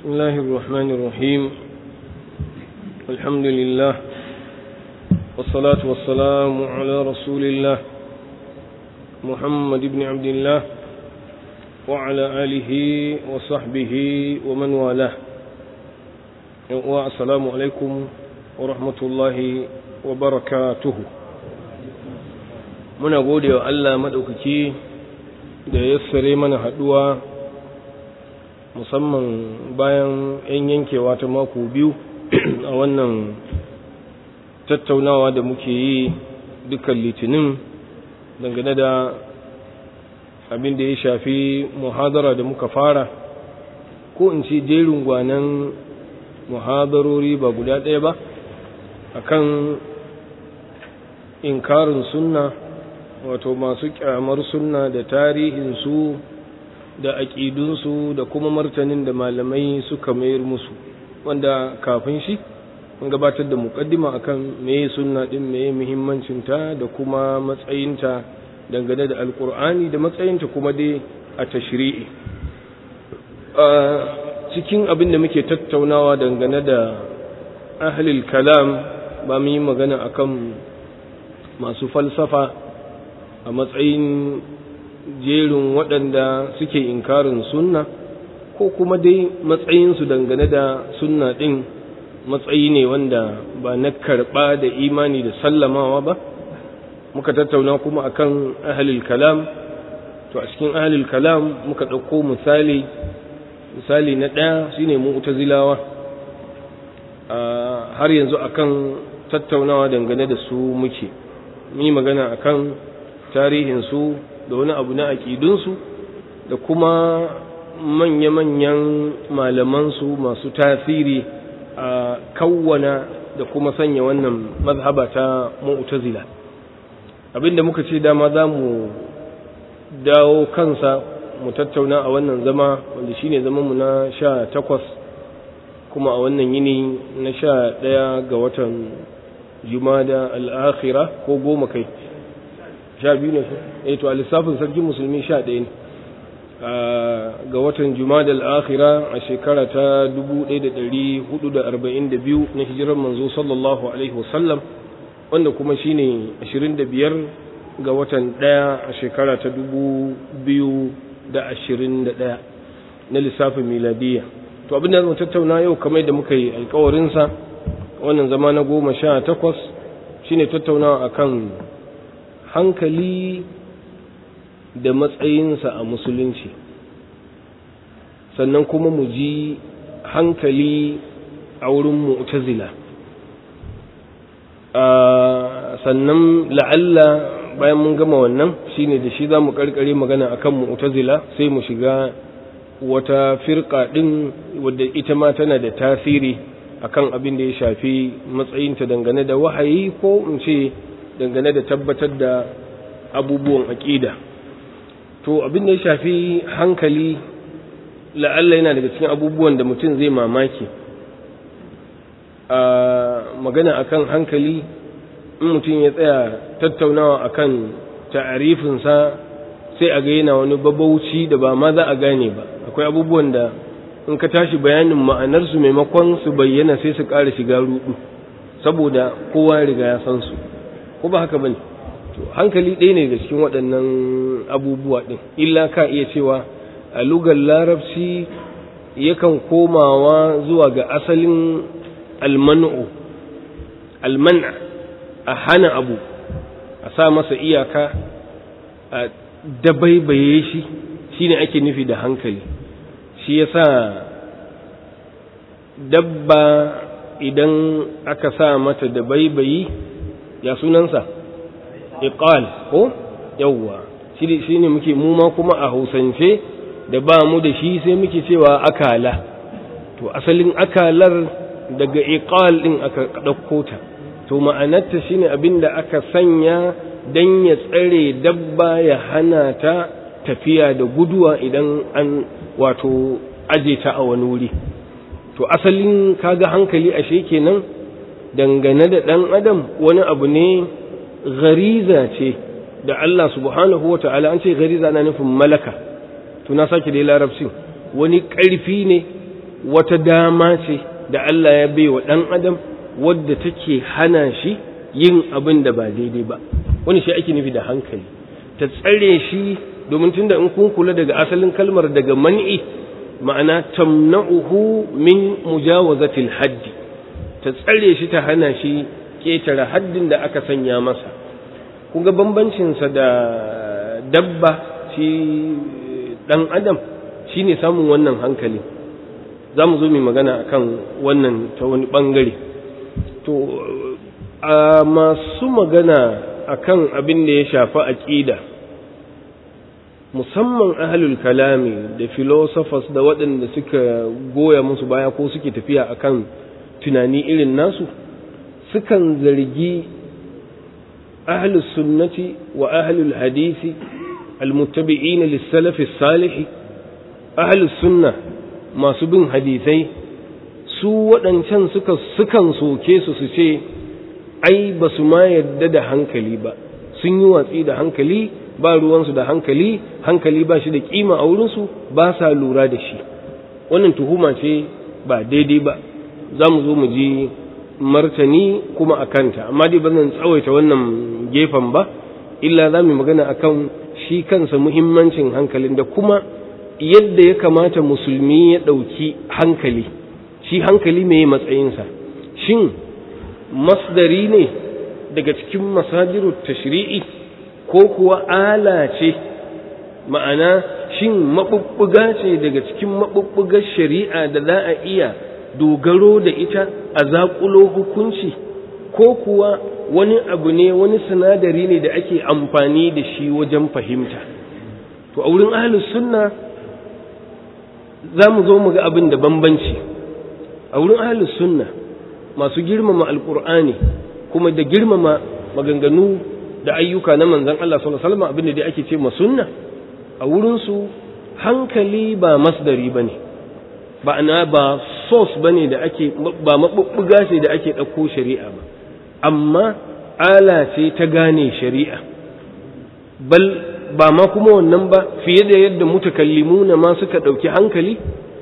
بسم الله الرحمن الرحيم الحمد لله والصلاة والسلام على رسول الله محمد بن عبد الله وعلى آله وصحبه ومن والاه والسلام عليكم ورحمة الله وبركاته muna gode wa Allah maɗaukaki da ya sare mana haɗuwa musamman bayan 'yan yankewa ta mako biyu a wannan tattaunawa da muke yi dukkan litinin dangane da abin da ya shafi muhadara da muka fara ko in ce jerin gwanan muhadarori ba guda ɗaya ba akan inkarin sunna wato masu kyamar sunna da tarihinsu da aƙidunsu da kuma martanin da malamai suka mayar musu wanda kafin shi mun gabatar da muƙaddima akan meye sunna din meye muhimmancinta da kuma matsayinta dangane da alkur'ani da matsayinta kuma dai a tashri'i cikin abin da muke tattaunawa dangane da ahlul kalam ba mu yi magana akan masu falsafa a matsayin jerin waɗanda suke inkarin sunna ko kuma dai matsayinsu dangane da sunna ɗin matsayi ne wanda ba na karɓa da imani da sallamawa ba muka tattauna kuma akan ahalil kalam to a cikin ahalil kalam muka ɗauko misali misali na ɗaya shine mu'tazilawa har yanzu akan tattaunawa dangane da su muke yi magana akan tarihinsu da wani abu na aƙidunsu da kuma manya-manyan malamansu masu tasiri a kawwana da kuma sanya wannan mazhaba ta mu'tazila abinda muka ce dama za mu dawo kansa mu tattauna a wannan zama wanda shine zamanmu na sha takwas kuma a wannan yini na sha ɗaya ga watan jumada al'akhira ko goma kai sha biyu ne eh to a lissafin sarkin musulmi sha ɗaya ne ga watan jumada al'akhira a shekara ta 1442 na hijirar manzo sallallahu alaihi wasallam wanda kuma shine 25 ga watan ɗaya a shekara ta 2021 na lissafin miladiyya to abin da zama tattauna yau kamar da muka yi alkawarinsa wannan zama na goma sha takwas shine tattaunawa akan hankali da matsayinsa a musulunci sannan kuma mu ji hankali a wurin mu'tazila sannan la'alla bayan mun gama wannan shine da shi za mu karkare magana akan mu'tazila sai mu shiga wata firka din wadda ita ma tana da tasiri akan abin da ya shafi matsayinta dangane da wahayi ko in ce dangane da tabbatar da abubuwan aƙida to abin da ya shafi hankali la'alla yana daga cikin abubuwan da mutum zai mamaki a magana akan hankali in mutum ya tsaya tattaunawa akan ta'arifinsa sai a ga yana wani babauci da ba ma za a gane ba akwai abubuwan da in ka tashi bayanin ma'anarsu maimakon su bayyana sai su ƙara shiga rudu saboda kowa riga ya san su ko ba haka bane to hankali ɗaya ne da cikin waɗannan abubuwa ɗin illa ka iya cewa a lugar larabci yakan komawa zuwa ga asalin almanu almana a hana abu a sa masa iyaka a dabaibaye shi shine ake nufi da hankali shi yasa dabba idan aka sa mata dabaibayi ya sunansa iqal ko yawwa shi ne muke mu ma kuma a hausance da ba mu da shi sai muke cewa akala to asalin akalar daga iqal din aka ɗauko ta to ma'anarta shine abinda aka sanya dan ya tsare dabba ya hana ta tafiya da guduwa idan an wato aje ta a wani wuri to asalin kaga hankali ashe kenan dangane da ɗan adam wani abu ne gariza ce da Allah subhanahu wa ta'ala an ce gariza na nufin malaka to na sake dai larabcin wani ƙarfi ne wata dama ce da Allah ya bai wa ɗan adam wadda take hana shi yin abin da ba daidai ba wani shi ake nufi da hankali ta tsare shi domin tunda in kun kula daga asalin kalmar daga man'i ma'ana tamna'uhu min mujawazatil haddi ta tsare shi ta hana shi ketare haddin da aka sanya masa kun ga bambancinsa da dabba shi dan adam shine samun wannan hankali za mu zo mai magana akan wannan ta wani bangare to a masu magana akan abin da ya shafi aƙida musamman ahlul kalami da philosophers da waɗanda suka goya musu baya ko suke tafiya akan tunani irin nasu sukan zargi ahlus sunnati wa ahlul hadisi almuttabi'in lis-salaf as-salih ahlus sunna masu bin hadisai su waɗancan suka sukan soke su su ce ai ba su ma yadda da hankali ba sun yi watsi da hankali ba ruwansu da hankali hankali ba shi da kima a wurinsu ba sa lura da shi wannan tuhuma ce ba daidai ba za mu zo mu ji martani kuma a kanta amma dai ba zan tsawaita wannan gefen ba illa za mu magana akan shi kansa muhimmancin hankalin da kuma yadda ya kamata musulmi ya ɗauki hankali shi hankali mai matsayinsa shin masdari ne daga cikin masajiru tashri'i ko kuwa ala ce ma'ana shin maɓuɓɓuga ce daga cikin maɓuɓɓugar shari'a da za a iya dogaro da ita a zaƙulo hukunci ko kuwa wani abu ne wani sinadari ne da ake amfani da shi wajen fahimta to a wurin ahlus sunna za mu zo mu ga abin da bambanci a wurin ahlus sunna masu girmama alkur'ani kuma da girmama maganganu da ayyuka na manzon Allah sallallahu alaihi wasallam abin da dai ake ce ma sunna a wurin su hankali ba masdari bane ba ana ba source bane da ake ba mabubbuga ce da ake dauko shari'a ba amma ala ce ta gane shari'a bal ba ma kuma wannan ba fiye da yadda mutakallimuna ma suka dauki hankali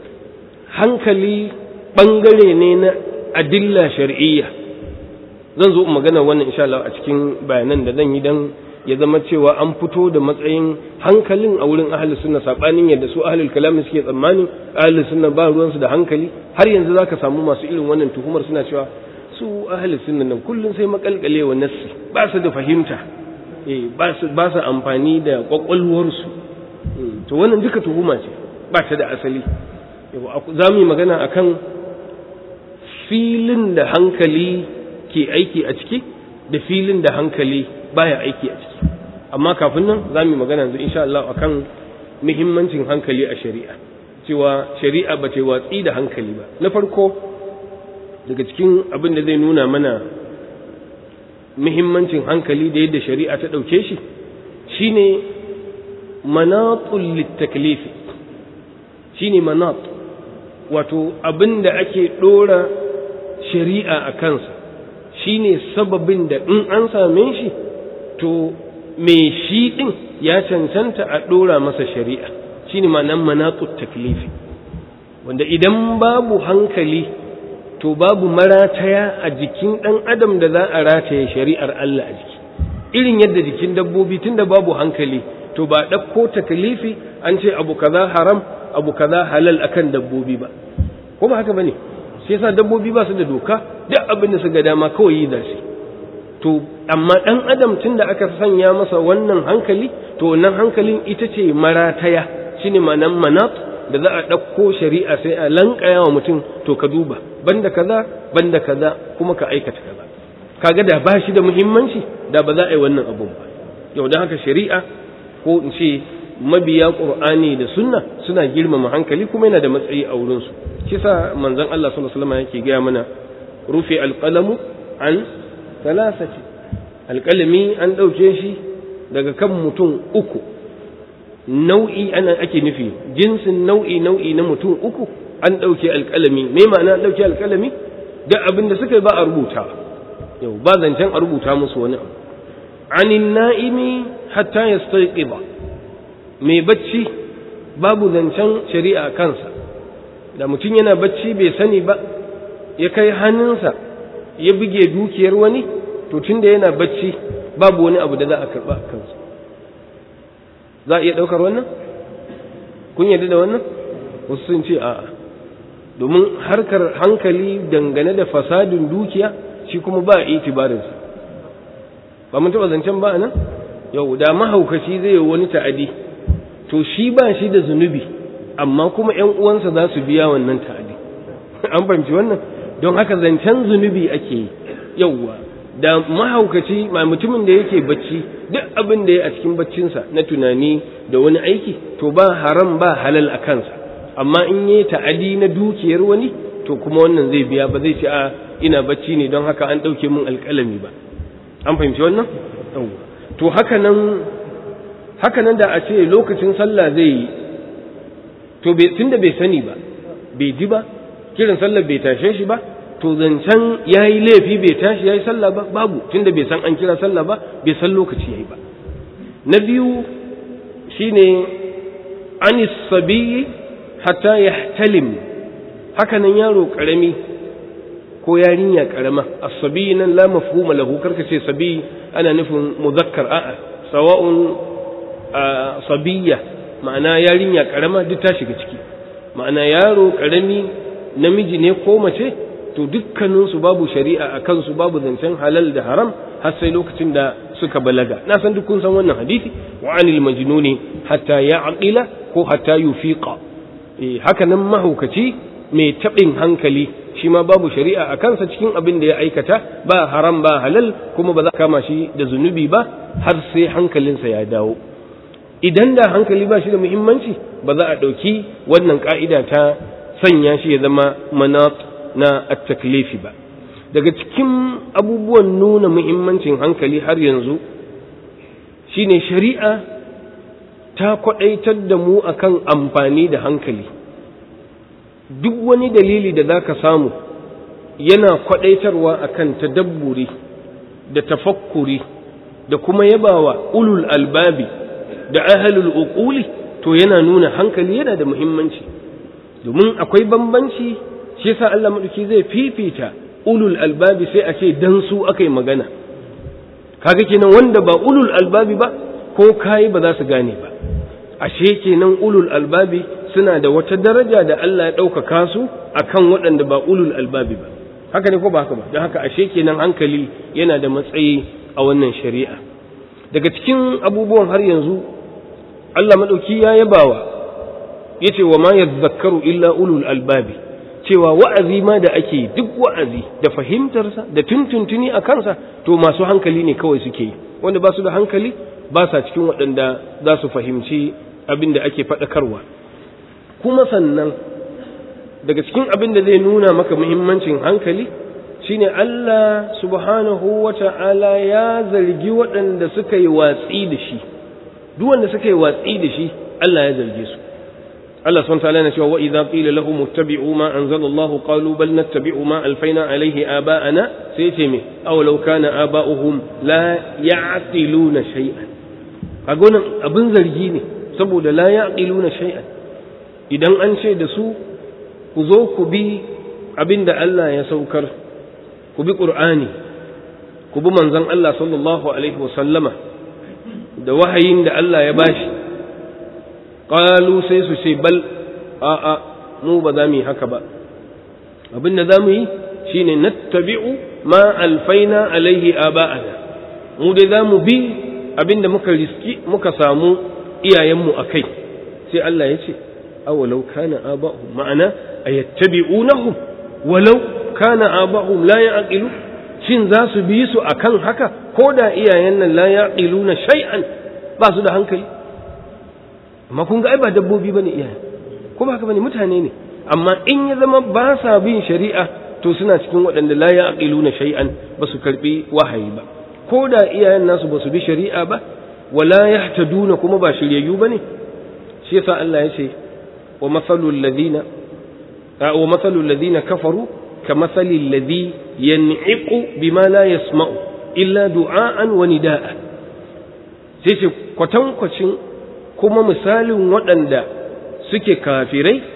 hankali bangare ne na adilla shar'iyya zan zo magana wannan insha Allah a cikin bayanan da zan yi dan ya zama cewa an fito da matsayin hankalin a wurin ahlus sunna sabanin yadda su ahlul kalam suke tsammani ahlus sunna ba ruwan su da hankali har yanzu zaka samu masu irin wannan tuhumar suna cewa su ahlus sunna nan kullun sai makalkalewa nassi ba su da fahimta eh ba su ba su amfani da kwakwalwar su to wannan duka tuhuma ce ba ta da asali za mu yi magana akan filin da hankali ke aiki a ciki da filin da hankali baya aiki a ciki amma kafin nan za mu magana yanzu insha Allah akan muhimmancin hankali a shari'a cewa shari'a ba ta watsi da hankali ba na farko daga cikin abin da zai nuna mana muhimmancin hankali da yadda shari'a ta ɗauke shi shine manatul litaklifi shine manat wato abin da ake ɗora shari'a a kansa shine sababin da in an same shi to me shi ɗin ya cancanta a ɗora masa shari'a shine ma'anan manatut taklifi wanda idan babu hankali to babu marataya a jikin ɗan adam da za a rataye shari'ar Allah a jiki irin yadda jikin dabbobi tunda babu hankali to ba ɗauko taklifi an ce abu kaza haram abu kaza halal akan dabbobi ba ko ba haka bane shi yasa dabbobi ba su da doka duk abin da suka dama kawai yi da shi to amma dan adam tunda aka sanya masa wannan hankali to wannan hankalin ita ce marataya shine manan manat da za a ɗauko shari'a sai a lankaya wa mutum to ka duba banda kaza banda kaza kuma ka aikata kaza kaga da ba shi da muhimmanci da ba za a yi wannan abun ba yau don haka shari'a ko in ce mabiya qur'ani da sunna suna girmama hankali kuma yana da matsayi a wurinsu shi sa manzon Allah sallallahu alaihi wasallam yake gaya mana rufi alqalamu an thalathati alqalami an dauke shi daga kan mutum uku nau'i ana ake nufi jinsin nau'i nau'i na mutum uku an dauke alqalami me ma'ana an dauke alqalami da abin da suka yi ba a rubuta yau ba zancen a rubuta musu wani abu anin na'imi hatta yastayqiba mai bacci babu zancen shari'a kansa da mutum yana bacci bai sani ba ya kai hannunsa ya buge dukiyar wani to tunda yana bacci babu wani abu da za a karba kansa za a iya ɗaukar wannan kun yarda da wannan wasu sun ce a'a domin harkar hankali dangane da fasadin dukiya shi kuma ba a itibarinsa ba mun taɓa zancen ba nan yau da mahaukaci zai yi wani ta'adi to shi ba shi da zunubi amma kuma ‘yan uwansa za su biya wannan ta'adi an fahimci wannan don haka zancen zunubi ake yi yauwa da mahaukaci ma mutumin da yake bacci duk abin da ya a cikin baccinsa na tunani da wani aiki to ba haram ba halal a kansa amma in yi ta'adi na dukiyar wani to kuma wannan zai biya ba zai ce a ina bacci ne don haka an ɗauke min alƙalami ba an fahimci wannan to haka nan haka nan da a ce lokacin sallah zai yi to tunda bai sani ba bai ji ba kiran sallah bai tashe shi ba to zancen ya yi laifi bai tashi ya yi sallah ba babu tunda bai san an kira sallah ba bai san lokaci ya yi ba na biyu shine anis sabiyi hatta ya talim haka nan yaro karami ko yarinya karama as-sabi nan la mafhuma lahu karka ce sabi ana nufin muzakkar a'a sawa'un sabiyya ma'ana yarinya karama duk ta shiga ciki ma'ana yaro karami namiji ne ko mace to dukkanin su babu shari'a a kansu babu zancen halal da haram har sai lokacin da suka balaga na san duk kun san wannan hadisi wa anil majnuni hatta ya'qila ko hatta yufiqa eh haka nan mahaukaci mai taɓin hankali shi ma babu shari'a a kansa cikin abin da ya aikata ba haram ba halal kuma ba za a kama shi da zunubi ba har sai hankalinsa ya dawo idan da hankali ba shi da muhimmanci ba za a ɗauki wannan ƙa'ida ta sanya shi ya zama manat na at-taklifi ba daga cikin abubuwan nuna muhimmancin hankali har yanzu shine shari'a ta kwaɗaitar da mu akan amfani da hankali duk wani dalili da za ka samu yana kwadaitarwa akan tadabburi da tafakkuri da kuma yabawa ulul albabi da ahalul uquli to yana nuna hankali yana da muhimmanci domin akwai bambanci shi yasa Allah madauki zai fifita ulul albabi sai a ce dan su akai magana kaga kenan wanda ba ulul albabi ba ko kai ba za su gane ba ashe kenan ulul albabi suna da wata daraja da Allah ya ɗaukaka su akan waɗanda ba ulul albabi ba haka ne ko ba haka ba don haka ashe kenan hankali yana da matsayi a wannan shari'a daga cikin abubuwan har yanzu Allah maɗauki ya yabawa ya ce wa ma yadhakkaru illa ulul albabi cewa wa'azi ma da ake duk wa'azi da fahimtarsa da tuntuntuni a kansa to masu hankali ne kawai suke yi wanda ba su da hankali ba sa cikin waɗanda za su fahimci abin da ake faɗakarwa kuma sannan daga cikin abin da zai nuna maka muhimmancin hankali shine Allah subhanahu wa ta'ala ya zargi waɗanda suka yi watsi da shi duk wanda suka yi watsi da shi Allah ya zarge su Allah subhanahu wa ta'ala yana cewa wa idza qila lahum ittabi'u ma anzala Allah qalu bal nattabi'u ma alfaina alayhi aba'ana sai ce me aw law kana aba'uhum la ya'qiluna shay'an kaga wannan abin zargi ne saboda la ya'qiluna shay'an idan an ce da su ku zo ku bi abin da Allah ya saukar ku bi ƙur'ani ku bi manzon Allah sallallahu alaihi wasallama da wahayin da Allah ya bashi ƙalu sai su ce bal a'a mu ba za mu yi haka ba abin da za mu yi shine nattabi'u ma alfaina alaihi aba'ana mu dai za mu bi abin da muka riski muka samu iyayenmu a kai sai Allah ya ce awalau kana aba'uhum ma'ana ayattabi'unahum walau kana aba'uhum la ya'qilu shin za su bi su akan haka ko da iyayen nan la ya'qiluna shay'an ba su da hankali amma kun ga ai ba dabbobi bane iyayen ko ba haka bane mutane ne amma in ya zama ba sa bin shari'a to suna cikin waɗanda la ya'qiluna shay'an ba su karbi wahayi ba ko da iyayen nasu ba su bi shari'a ba wala yahtaduna kuma ba shiryayyu bane shi yasa Allah ya ce wa masalul ladina wa masalul ladina kafaru kamasalil ladhi yan'iqu bima la yasma'u illa du'aan wa nida'a sai ce kwatankwacin kuma misalin waɗanda suke kafirai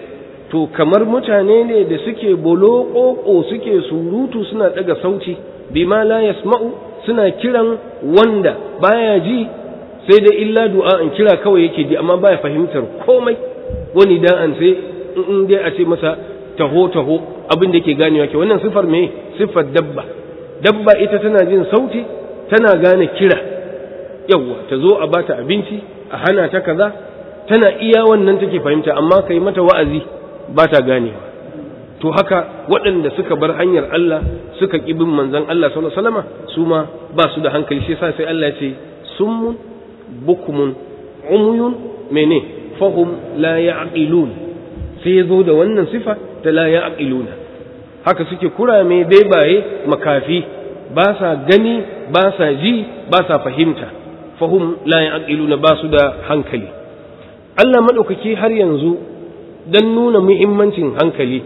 to kamar mutane ne da suke bolo suke surutu suna daga sauti bima la yasma'u suna kiran wanda baya ji sai da illa du'a in kira kawai yake ji amma baya fahimtar komai wani da'an sai in dai a ce masa taho taho abin da ke ganewa ke wannan sifar me sifar dabba dabba ita tana jin sauti tana gane kira yawwa ta zo a bata abinci a hana ta kaza tana iya wannan take fahimta amma kai mata wa'azi ba ta ganewa to haka waɗanda suka bar hanyar Allah suka ƙi bin manzon Allah sallallahu alaihi wasallam su ma ba su da hankali shi yasa sai Allah ya ce summun bukmun umyun mene fahum la ya'qilun sai ya zo da wannan sifa ta la ya'qiluna haka suke kurame bebaye makafi ba sa gani ba sa ji ba sa fahimta fahum la ya'qiluna ba su da hankali Allah madaukaki har yanzu dan nuna muhimmancin hankali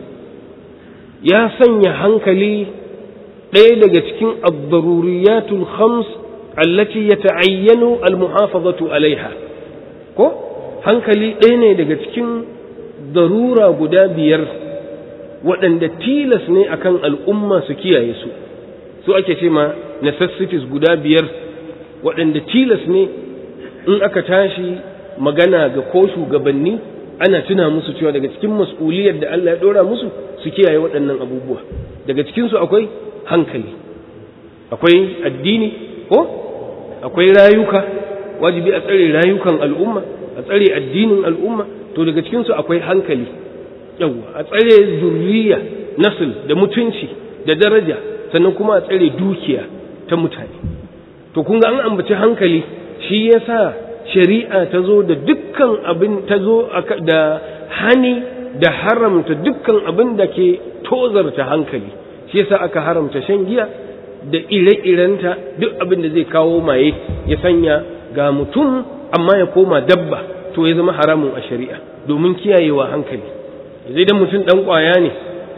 ya sanya hankali ɗaya daga cikin ad-daruriyatul khams allati yata'ayyanu al-muhafazatu alaiha ko hankali ɗaya ne daga cikin darura guda biyar waɗanda tilas ne akan al'umma su kiyaye su su ake ce ma necessities guda biyar waɗanda tilas ne in aka tashi magana ga ko shugabanni ana tuna musu cewa daga cikin mas'uliyar da Allah ya ɗora musu su kiyaye waɗannan abubuwa daga cikinsu akwai hankali akwai addini ko akwai rayuka wajibi a tsare rayukan al'umma a tsare addinin al'umma to daga cikinsu akwai hankali yawwa a tsare zurriya nasil da mutunci da daraja sannan kuma a tsare dukiya ta mutane to kun ga an ambaci hankali shi yasa shari'a ta zo da dukkan abin ta zo da hani da haramta dukkan abin da ke tozarta hankali shi yasa aka haramta shan giya da ire-irenta duk abin da zai kawo maye ya sanya ga mutum amma ya koma dabba to ya zama haramun a shari'a domin kiyayewa hankali zai da mutum dan kwaya ne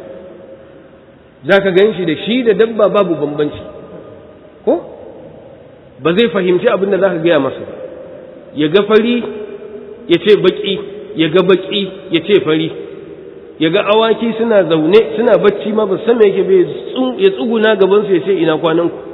za ka gan shi da shi da dabba babu bambanci ko ba zai fahimci abin da za ka gaya masa ba ya ga fari ya ce baki ya ga baki ya ce fari ya ga awaki suna zaune suna bacci ma ba san me yake bai ya tsuguna gaban su ya ce ina kwanan ku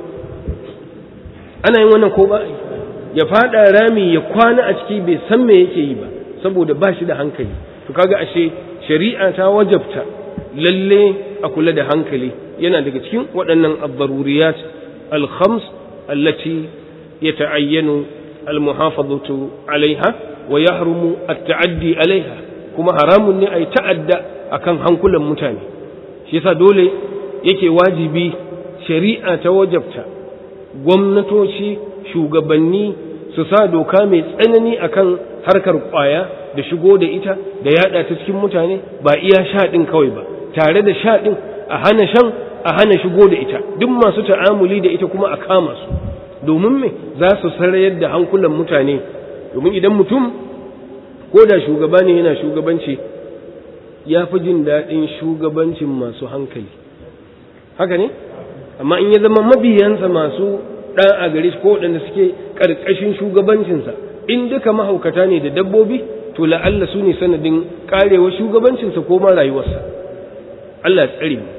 ana yin wannan ko ba ya fada rami ya kwana a ciki bai san me yake yi ba saboda ba shi da hankali to kaga ashe shari'a ta wajabta lalle a kula da hankali yana daga cikin waɗannan ad-daruriyat al-khams allati yata'ayyanu al-muhafazatu alaiha wa yahrumu at-ta'addi alaiha kuma haramun ne ai ta'adda akan hankulan mutane shi yasa dole yake wajibi shari'a ta wajabta gwamnatoci shugabanni su sa doka mai tsanani akan harkar kwaya da shigo da ita da yada ta cikin mutane ba iya sha din kawai ba tare da sha din a hana shan a hana shigo da ita duk masu ta'amuli da ita kuma a kama su domin me za su sarayar da hankulan mutane domin idan mutum ko da shugaba ne yana shugabanci ya fi jin daɗin shugabancin masu hankali haka ne amma in ya zama mabiyansa masu ɗan a gare ko waɗanda suke ƙarƙashin shugabancinsa in duka mahaukata ne da dabbobi to la'alla su ne sanadin ƙarewa shugabancinsa ko ma rayuwarsa Allah tsare mu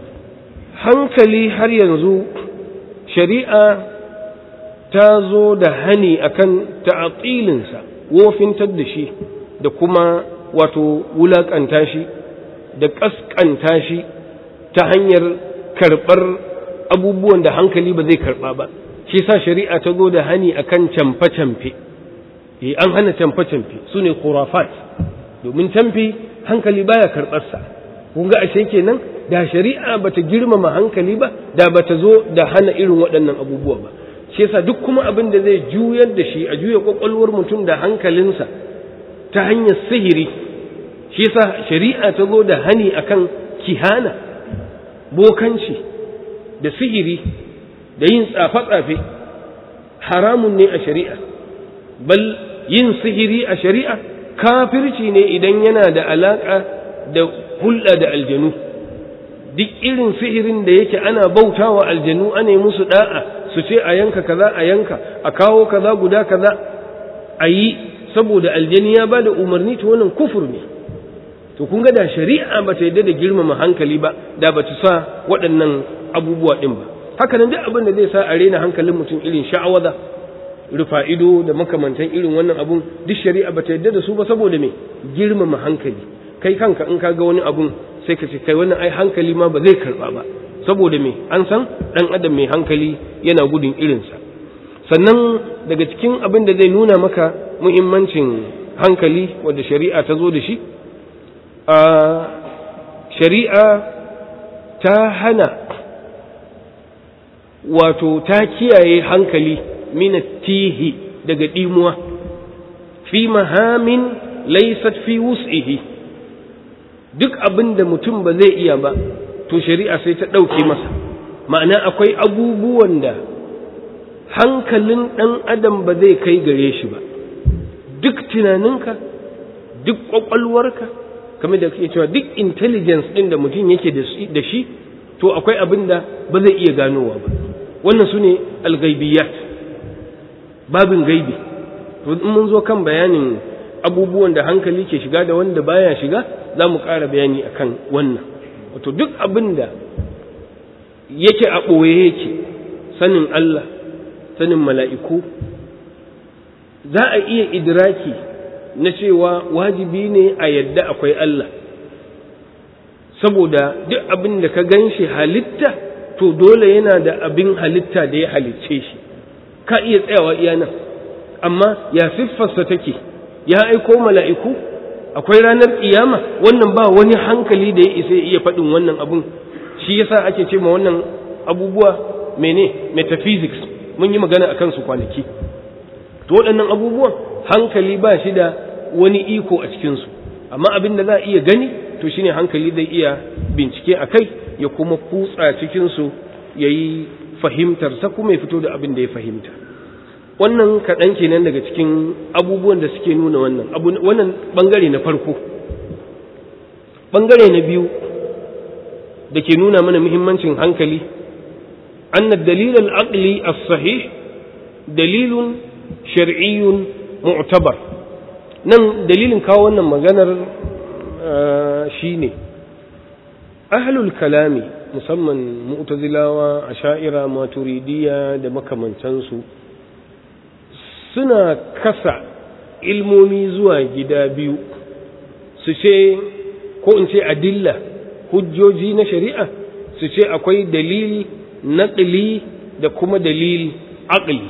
hankali har yanzu shari'a ta zo da hani akan ta'atilinsa wofintar da shi da kuma wato wulaƙanta shi da ƙasƙanta shi ta hanyar karɓar abubuwan da hankali ba zai karɓa ba shi sa shari'a ta zo da hani akan camfe-camfe eh an hana camfe-camfe su ne khurafat domin camfe hankali baya karɓarsa kun ga ashe kenan da shari'a bata girmama hankali ba da bata zo da hana irin waɗannan abubuwa ba shi yasa duk kuma abin da zai juyar da shi a juya kwakwalwar mutum da hankalinsa ta hanyar sihiri shi yasa shari'a ta zo da hani akan kihana bokanci da sihiri da yin tsafe-tsafe haramun ne a shari'a bal yin sihiri a shari'a kafirci ne idan yana da alaƙa da hulɗa da aljanu duk irin sihirin da yake ana bautawa aljanu ana musu da'a su ce a yanka kaza a yanka a kawo kaza guda kaza a yi saboda aljani ya ba da umarni ta wannan kufur ne to kun ga da shari'a ba ta yadda da girmama hankali ba da ba ta sa waɗannan abubuwa ɗin ba haka nan duk abin da zai sa a rena hankalin mutum irin sha'awaza rufa ido da makamantan irin wannan abun duk shari'a ba ta yadda da su ba saboda me girmama hankali kai kanka in ka ga wani abun sai ka ce kai wannan ai hankali ma ba zai karba ba saboda me an san dan adam mai hankali yana gudun irinsa sannan daga cikin abin da zai nuna maka muhimmancin hankali wadda shari'a ta zo da shi a shari'a ta hana wato ta kiyaye hankali minatihi daga ɗimuwa fi mahamin laysat fi wus'ihi duk abin da mutum ba zai iya ba to shari'a sai ta ɗauke masa ma'ana akwai abubuwan da hankalin ɗan adam ba zai kai gare shi ba duk tunaninka duk ƙwaƙwalwarka kamar da kake cewa duk intelligence ɗin da mutum yake da shi to akwai abin da ba zai iya ganowa ba wannan su ne algaibiyat babin gaibi to in mun zo kan bayanin abubuwan da hankali ke shiga da wanda baya shiga za mu ƙara bayani akan wannan wato duk abin da yake a ɓoye yake sanin Allah sanin mala'iku za a iya idraki na cewa wajibi ne a yadda akwai Allah saboda duk abin da ka gan shi halitta to dole yana da abin halitta da ya halicce shi ka iya tsayawa iya nan amma ya siffarsa take ya aiko mala'iku akwai ranar kiyama wannan ba wani hankali da ya isa iya faɗin wannan abun shi yasa ake ce ma wannan abubuwa mene metaphysics mun yi magana a kansu kwanaki to waɗannan abubuwan hankali ba shi da wani iko a cikinsu amma abin da za a iya gani to shine hankali zai iya bincike a kai ya kuma kutsa cikinsu ya yi fahimtarsa kuma ya fito da abin da ya fahimta wannan kaɗan kenan daga cikin abubuwan da suke nuna wannan wannan ɓangare na farko ɓangare na biyu da ke nuna mana muhimmancin hankali anna dalil al-aqli as-sahih dalilun shar'iyyun mu'tabar nan dalilin kawo wannan maganar shine ahlul kalami musamman mu'tazilawa asha'ira maturidiyya da makamantansu suna kasa ilmomi zuwa gida biyu su ce ko in ce adilla hujjoji na shari'a su ce akwai dalil naqli da kuma dalil aqli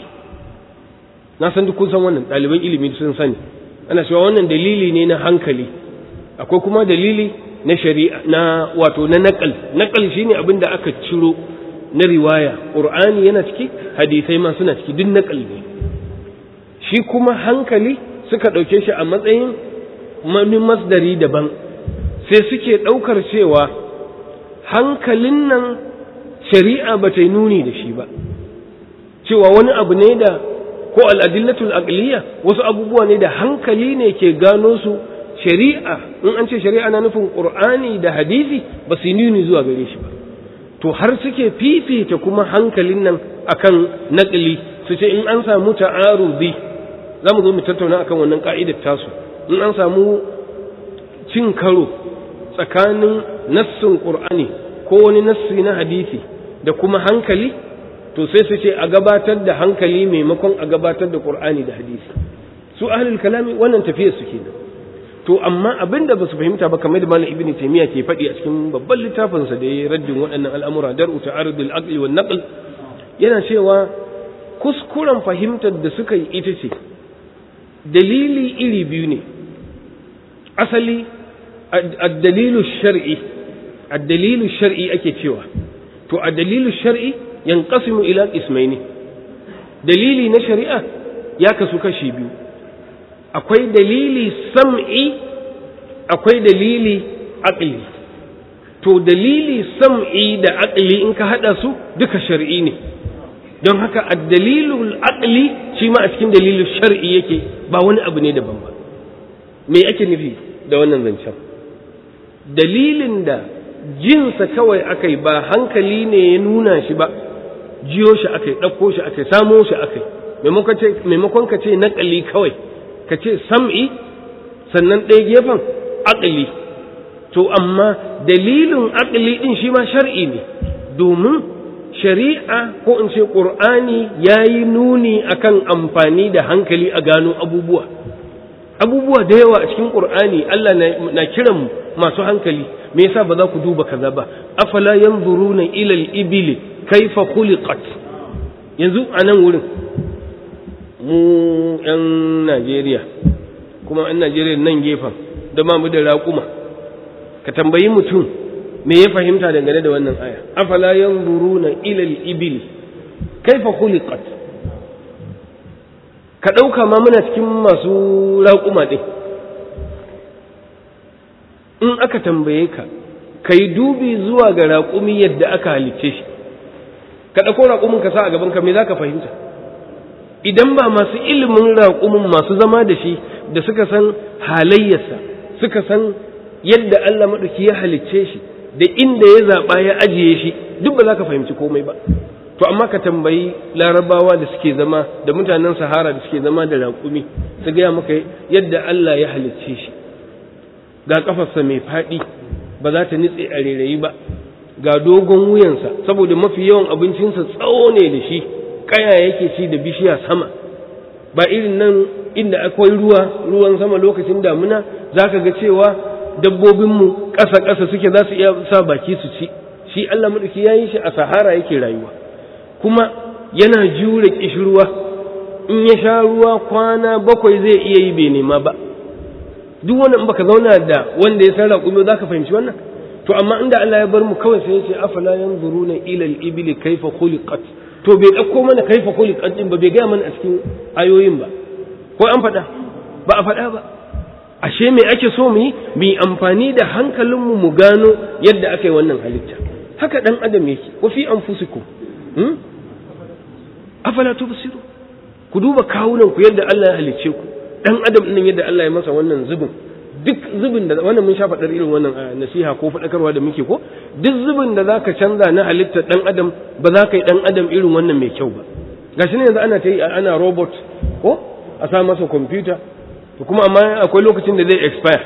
na san duk kun san wannan ɗaliban ilimi sun sani ana cewa wannan dalili ne na hankali akwai kuma dalili na shari'a na wato na naqal naqal shine abin da aka ciro na riwaya qur'ani yana ciki hadisai ma suna ciki duk naqal ne shi kuma hankali suka ɗauke shi a matsayin wani masdari daban sai suke ɗaukar cewa hankalin nan shari'a ba ta yi nuni da shi ba cewa wani abu ne da ko al'adillatul aqliya wasu abubuwa ne da hankali ne ke gano su shari'a in an ce shari'a na nufin ƙur'ani da hadisi ba su yi nuni zuwa gare shi ba to har suke fifita kuma hankalin nan akan naƙili su ce in an samu ta'arudi za mu zo mu tattauna akan wannan ka'idar tasu in an samu cin karo tsakanin nassin qur'ani ko wani nassi na hadisi da kuma hankali to sai su ce a gabatar da hankali maimakon a gabatar da qur'ani da hadisi su ahlul kalami wannan tafiyar su kenan to amma abin da ba su fahimta ba kamar da malam ibnu taymiya ke faɗi a cikin babban littafin sa da ya raddin waɗannan al'amura dar'u ta'arudul aqli wan naql yana cewa kuskuren fahimtar da suka yi ita ce dalili iri biyu ne asali addalilu shar'i addalilu shar'i ake cewa to addalilu shar'i yanqasimu ila qismaini dalili na shari'a ya kasu kashi biyu akwai dalili sam'i akwai dalili aqli to dalili sam'i da aqli in ka hada su duka shar'i ne don haka addalilul aqli shi ma a cikin dalilin shar'i yake ba wani abu ne daban ba me ake nufi da wannan zancen dalilin da jinsa kawai akai ba hankali ne ya nuna shi ba jiyo shi akai ɗauko shi akai samo shi akai maimakon ka ce naƙali kawai ka ce sam'i sannan ɗaya gefen aqli to amma dalilin aqli din shi ma shar'i ne domin shari'a ko in ce qur'ani yayi nuni akan amfani da hankali a gano abubuwa abubuwa da yawa a cikin qur'ani Allah na kiran masu hankali me yasa ba za ku duba kaza ba afala yanzuruna ila al-ibli kaifa khuliqat yanzu a nan wurin mu yan Najeriya kuma yan Najeriya nan gefen da ma mu da raƙuma ka tambayi mutum me ya fahimta dangane da wannan aya afala yanzuruna ila al-ibli kaifa khuliqat ka ɗauka ma muna cikin masu raƙuma ɗin in aka tambaye ka ka yi dubi zuwa ga raƙumi yadda aka halicce shi ka ɗauko raƙumin ka sa a gaban ka me za ka fahimta idan ba masu ilimin raƙumin masu zama da shi da suka san halayyarsa suka san yadda Allah maɗauki ya halicce shi da inda ya zaɓa ya ajiye shi duk ba za ka fahimci komai ba to amma ka tambayi larabawa da suke zama da mutanen sahara da suke zama da raƙumi su gaya maka yadda Allah ya halicce shi ga kafarsa mai faɗi ba za ta nitse a rairayi ba ga dogon wuyansa saboda mafi yawan abincinsa tsawo ne da shi kaya yake ci da bishiya sama ba irin nan inda akwai ruwa ruwan sama lokacin damuna za ka ga cewa dabbobinmu ƙasa-ƙasa suke za su iya sa baki su ci shi Allah maɗauki ya yi shi a sahara yake rayuwa kuma yana jure ƙishirwa in ya sha ruwa kwana bakwai zai iya yi bai nema ba duk wani in baka zauna da wanda ya sarra kuma za ka fahimci wannan to amma inda Allah ya bar mu kawai sai ya ce afala yanzuruna ila al-ibli kayfa khuliqat to bai dauko mana kaifa khuliqat din ba bai ga mana a cikin ayoyin ba ko an faɗa ba a faɗa ba ashe me ake so mu yi mu yi amfani da hankalinmu mu gano yadda aka yi wannan halitta haka dan adam yake wa fi anfusikum hmm? afala tubsiru ku duba kawunan ku yadda Allah ya halicce ku dan adam din yadda Allah ya masa wannan zubin duk zubin da wannan mun sha faɗar irin wannan nasiha ko faɗakarwa da muke ko duk zubin da zaka canza na halittar dan adam ba za ka yi dan adam irin wannan mai kyau ba gashi ne yanzu ana ta yi ana robot ko a sa masa kwamfuta to kuma amma akwai lokacin da zai expire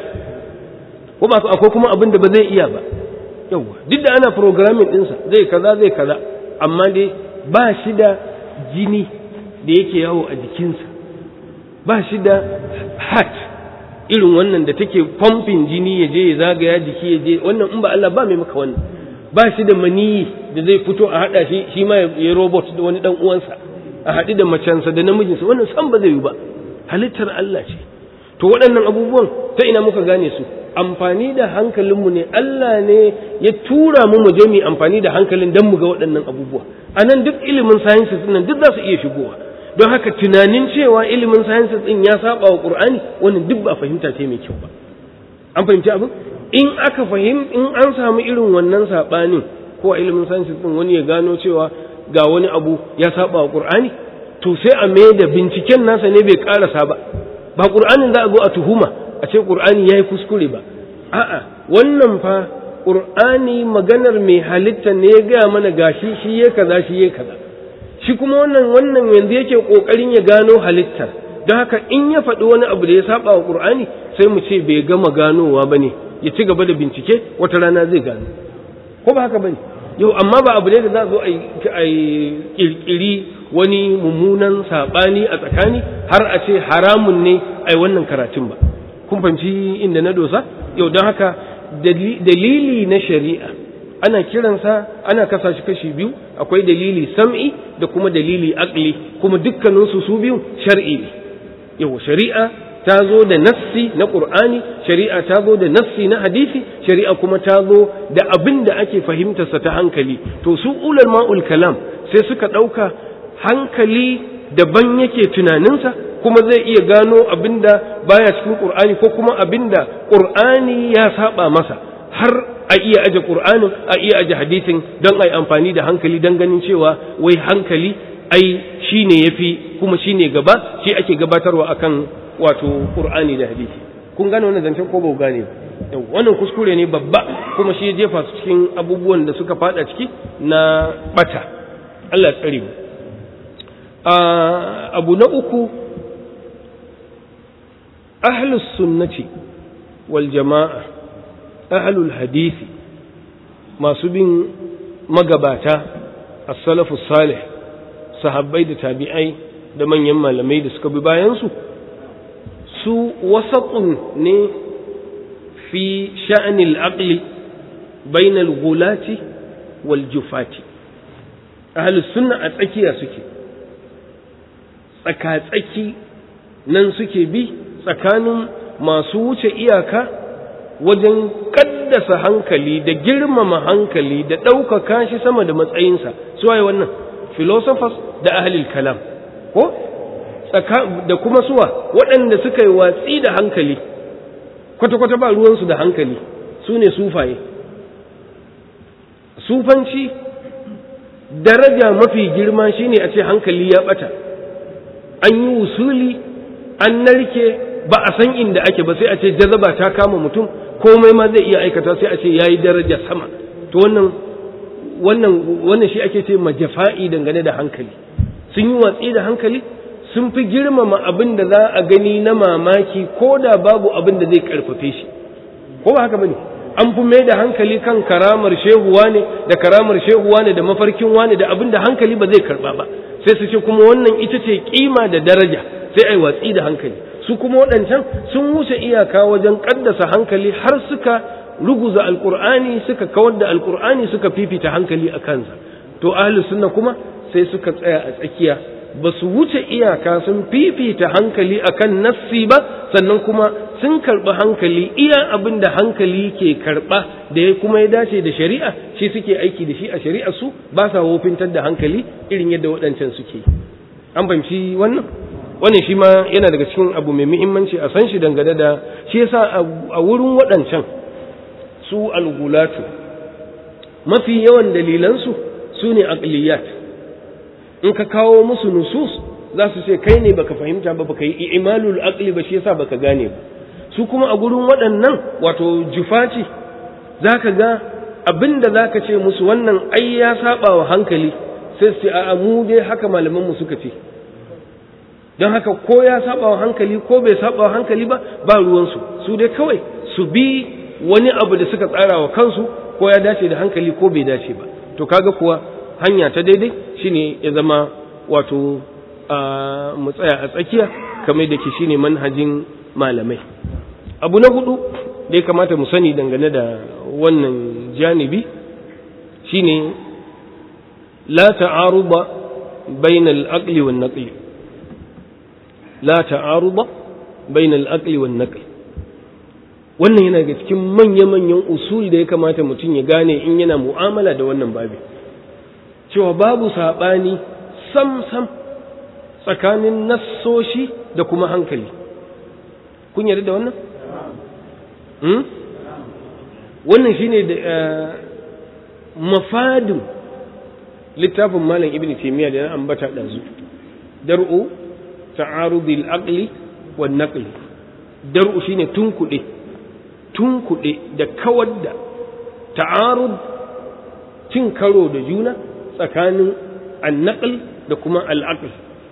ko ba akwai kuma abin da ba zai iya ba yawa duk da ana programming ɗinsa zai kaza zai kaza amma dai ba shi da jini da yake yawo a jikinsa ba shi da heart irin wannan da take pumping jini ya je ya zagaya jiki ya je wannan in ba Allah ba mai maka wannan ba shi da maniyi da zai fito a haɗa shi shi ma ya robot da wani dan uwansa a haɗu da macensa da namijinsa wannan san ba zai yi ba halittar Allah ce to waɗannan abubuwan ta ina muka gane su amfani da hankalinmu ne Allah ne ya tura mu mu je mu amfani da hankalin dan mu ga waɗannan abubuwa a nan duk ilimin sciences nan duk za su iya shigowa don haka tunanin cewa ilimin sciences din ya saba wa Qur'ani wannan duk ba fahimta ce mai kyau ba an fahimci abin in aka fahim in an samu irin wannan sabanin ko a ilimin sciences din wani ya gano cewa ga wani abu ya saba wa Qur'ani to sai a mai da binciken nasa ne bai karasa ba ba Qur'anin za a zo a tuhuma a ce Qur'ani yayi kuskure ba a'a wannan fa Qur'ani maganar mai halitta ne ya gaya mana gashi shi ya kaza shi ya kaza shi kuma wannan wannan yanzu yake kokarin ya gano halittar don haka in ya faɗi wani abu da ya saba wa Qur'ani sai mu ce bai gama ganowa bane ya ci gaba da bincike wata rana zai gano ko ba haka bane yau amma ba abu ne da za zo a kirkiri wani mummunan saɓani a tsakani har a ce haramun ne a yi wannan karatun ba kun fahimci inda na dosa yau don haka dalili na shari'a ana kiransa ana kasa shi kashi biyu akwai dalili sam'i da kuma dalili aqli kuma dukkaninsu su biyu shar'i ne yau shari'a ta zo da nassi na qur'ani shari'a ta zo da nassi na hadisi shari'a kuma ta zo da abin da ake fahimtarsa ta hankali to su ulal ma'ul kalam sai suka ɗauka hankali daban yake tunaninsa kuma zai iya gano abinda baya cikin qur'ani ko kuma abinda qur'ani ya saba masa har a iya aje qur'anin a iya aje hadisin don ai amfani da hankali don ganin cewa wai hankali ai shine yafi kuma shine gaba shi ake gabatarwa akan wato qur'ani da hadisi kun gane wannan zancen ko ba ku gane wannan kuskure ne babba kuma shi ya jefa su cikin abubuwan da suka fada ciki na bata Allah ya tsare mu abu na uku ahlus sunnati wal jama'a ahlul hadisi masu bin magabata as-salafus salih sahabbai da tabi'ai da manyan malamai da suka bi bayansu su wasaƙun ne fi sha'anil aqli bainal gulati wal jufati ahlus sunna a tsakiya suke tsaka-tsaki nan suke bi tsakanin masu wuce iyaka wajen kaddasa hankali da girmama hankali da ɗaukaka shi sama da matsayinsa su waye wannan philosophers da ahlul kalam ko da kuma suwa waɗanda suka yi watsi da hankali kwata-kwata ba ruwansu da hankali su ne sufaye sufanci daraja mafi girma shine a ce hankali ya ɓata an yi wusuli an narke ba a san inda ake ba sai a ce jazaba ta kama mutum komai ma zai iya aikata sai a ce ya yi daraja sama to wannan wannan wannan shi ake ce majafa'i dangane da hankali sun yi watsi da hankali sun fi girmama abin da za a gani na mamaki ko da babu abin da zai karfafe shi ko ba haka bane an fi mai da hankali kan karamar shehuwa ne da karamar shehuwa ne da mafarkin wane da abin da hankali ba zai karba ba sai su ce kuma wannan ita ce kima da daraja sai ai watsi da hankali su kuma waɗancan sun wuce iyaka wajen kaddasa hankali har suka ruguza alkur'ani suka kawar da alkur'ani suka fifita hankali a kansa to ahlus sunna kuma sai suka tsaya a tsakiya ba su wuce iyaka sun fifita hankali akan nassi ba sannan kuma sun karɓi hankali iya abin da hankali ke karɓa da ya kuma ya dace da shari'a shi suke aiki da shi a shari'a su ba sa wofintar da hankali irin yadda waɗancan suke an fahimci wannan wannan shi ma yana daga cikin abu mai muhimmanci a san shi dangane da shi yasa a wurin waɗancan su algulatu mafi yawan dalilansu su ne aqliyat in ka kawo musu nusus za su ce kai ne baka fahimta ba baka yi imalul aqli ba shi yasa baka gane ba su kuma a gurin waɗannan wato jufaci zaka ga abinda zaka ce musu wannan ai ya saba wa hankali sai su ce a'a mu dai haka malaman mu suka ce don haka ko ya saba wa hankali ko bai saba wa hankali ba ba ruwansu su dai kawai su bi wani abu da suka tsara wa kansu ko ya dace da hankali ko bai dace ba to kaga kuwa hanya ta daidai shine ya zama wato mu tsaya a tsakiya kamar da ke shine manhajin malamai abu na hudu da ya kamata mu sani dangane da wannan janibi shine la ta'aruba bainal aqli wan naqli la ta'aruba bainal aqli wan naqli wannan yana daga cikin manya-manyan usul da ya kamata mutum ya gane in yana mu'amala da wannan babi cewa babu saɓani sam-sam tsakanin nassoshi da kuma hankali kun yarda da wannan? wannan shine da mafadin littafin malam ibn taymiya da na ambata ɗazu dar'u ta'arudil aqli wan naqli dar'u shine tunkuɗe tunkuɗe da kawar da ta'arud cin karo da juna tsakanin annaƙal da kuma al'aƙal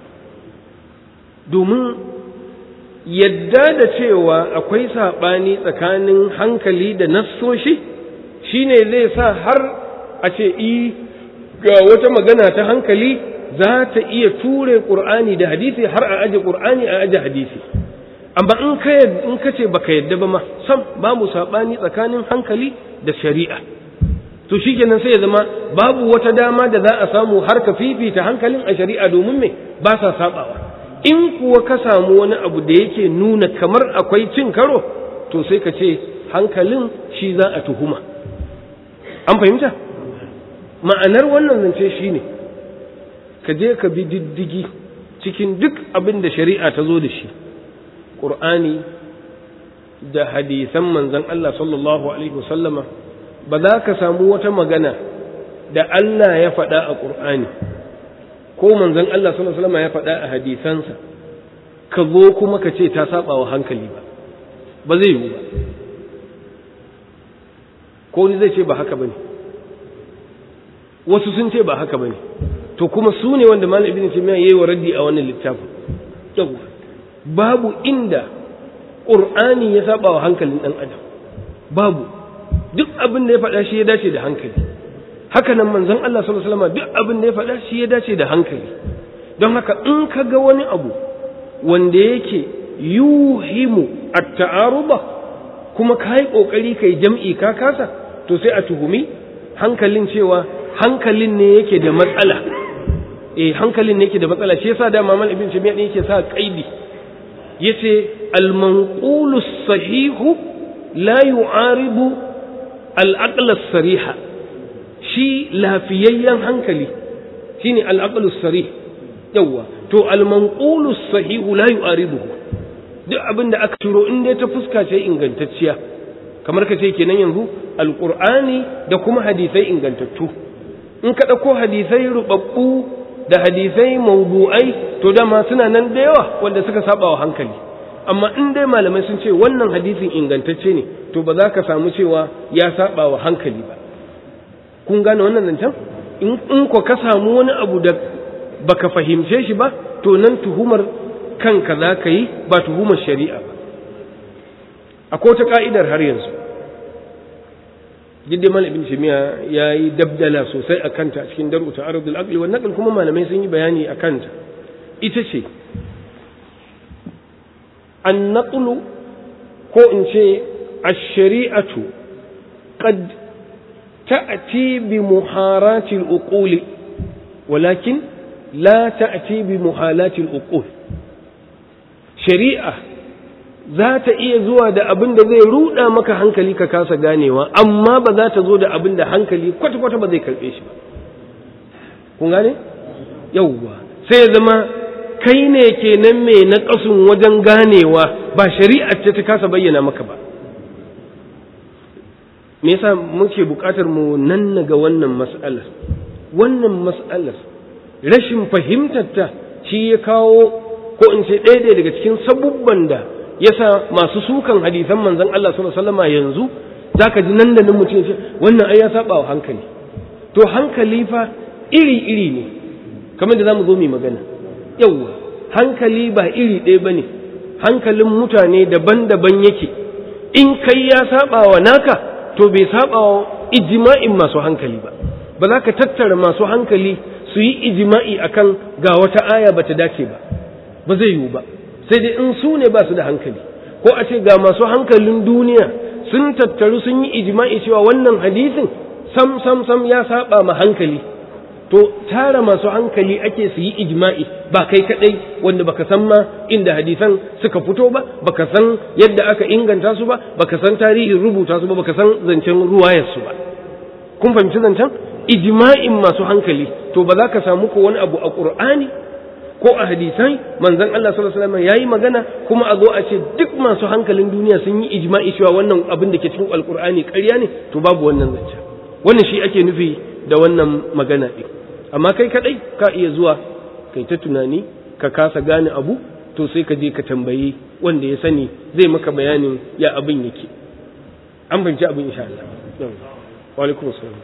domin yadda da cewa akwai saɓani tsakanin hankali da nassoshi shine zai sa har a ce i ga wata magana ta hankali za ta iya ture ƙur'ani da hadisi har a aje ƙur'ani a aje hadisi amma in ka in ka ce baka yadda ba ma sam babu sabani tsakanin hankali da shari'a to shikenan sai ya zama babu wata dama da za a samu har ka fifita hankalin a shari'a domin me ba sa sabawa in kuwa ka samu wani abu da yake nuna kamar akwai cin karo to sai ka ce hankalin shi za a tuhuma an fahimta ma'anar wannan zance shine ka je ka bi diddigi cikin duk abin da shari'a ta zo da shi ƙur'ani da hadisan manzan Allah sallallahu Alaihi wasallama ba za ka samu wata magana da Allah ya faɗa a ƙur'ani ko manzan Allah sallallahu Alaihi wasallama ya faɗa a hadisansa ka zo kuma ka ce ta saba wa hankali ba ba zai yiwu ba ko ni zai ce ba haka ba ne wasu sun ce ba haka ba ne to kuma su ne wanda malam ibn taymiya yayi wa raddi a wannan littafin yawa babu inda ƙur'ani ya saba wa hankalin ɗan adam babu duk abin da ya faɗa shi ya dace da hankali haka nan manzon Allah sallallahu alaihi wasallam duk abin da ya faɗa shi ya dace da hankali don haka in ka ga wani abu wanda yake yuhimu at-ta'aruba kuma kai kokari kai jam'i ka kasa to sai a tuhumi hankalin cewa hankalin ne yake da matsala eh hankalin ne yake da matsala shi yasa da mamal ibn jami'a ne yake sa kaidi yace al-manqulu sahihu la yu'aribu al-aql as-sariha shi lafiyayyen hankali shine al-aql as-sarih yawa to al-manqulu sahihu la yu'aribuhu duk abin da aka turo in dai ta fuska ce ingantacciya kamar ka ce kenan yanzu alqur'ani da kuma hadisai ingantattu in ka dauko hadisai rubabbu da hadisai mawdu'ai to dama suna nan da yawa wanda suka saba wa hankali amma in dai malamai sun ce wannan hadisin ingantacce ne to ba za ka samu cewa ya saba wa hankali ba kun gane wannan zancen in ko ka samu wani abu da baka fahimce shi ba to nan tuhumar kanka za ka yi ba tuhumar shari'a ba akwai wata ka'idar har yanzu jidda mal ibn shimiya ya yi dabdala sosai a kanta a cikin daru ta arabul aqli wa naql kuma malamai sun yi bayani a kanta ita ce an naqlu ko in ce ash-shari'atu qad ta'ti bi muharati al-uquli walakin la ta'ti bi muhalati al-uqul shari'a za ta iya zuwa da abin da zai ruɗa maka hankali ka kasa ganewa amma ba za ta zo da abin da hankali kwata-kwata ba zai karɓe shi ba kun gane yauwa sai ya zama kai ne kenan mai na ƙasun wajen ganewa ba shari'a ce ta kasa bayyana maka ba me yasa muke buƙatar mu nan ga wannan mas'alar wannan mas'alar rashin fahimtarta shi ya kawo ko in ce ɗaya daga cikin sabubban da yasa masu sukan hadisan manzon Allah sallallahu alaihi wasallam yanzu zaka ji nan da nan mutum ya ce wannan ai ya saba wa hankali to hankali fa iri iri ne kamar da zamu zo mu magana yawwa hankali ba iri ɗaya bane hankalin mutane daban-daban yake in kai ya saba wa naka to bai saba wa ijma'in masu hankali ba ba za ka tattara masu hankali su yi ijma'i akan ga wata aya bata dace ba ba zai yiwu ba sai dai in su ne ba su da hankali ko a ce ga masu hankalin duniya sun tattaru sun yi ijma'i cewa wannan hadisin sam sam sam ya saba ma hankali to tara masu hankali ake su yi ijma'i ba kai kadai wanda baka san ma inda hadisan suka fito ba baka san yadda aka inganta su ba baka san tarihin rubuta su ba baka san zancen ruwayar su ba kun fahimci zancen ijma'in masu hankali to ba za ka samu ko wani abu a qur'ani ko a hadisai manzon Allah sallallahu alaihi wasallam yayi magana kuma a zo a ce duk masu hankalin duniya sun yi ijma'i cewa wannan abin da ke cikin alqur'ani ƙarya ne to babu wannan zance wannan shi ake nufi da wannan magana din amma kai kadai ka iya zuwa kai ta tunani ka kasa gane abu to sai ka je ka tambayi wanda ya sani zai maka bayanin ya abin yake an fahimci abin insha Allah wa alaikum assalam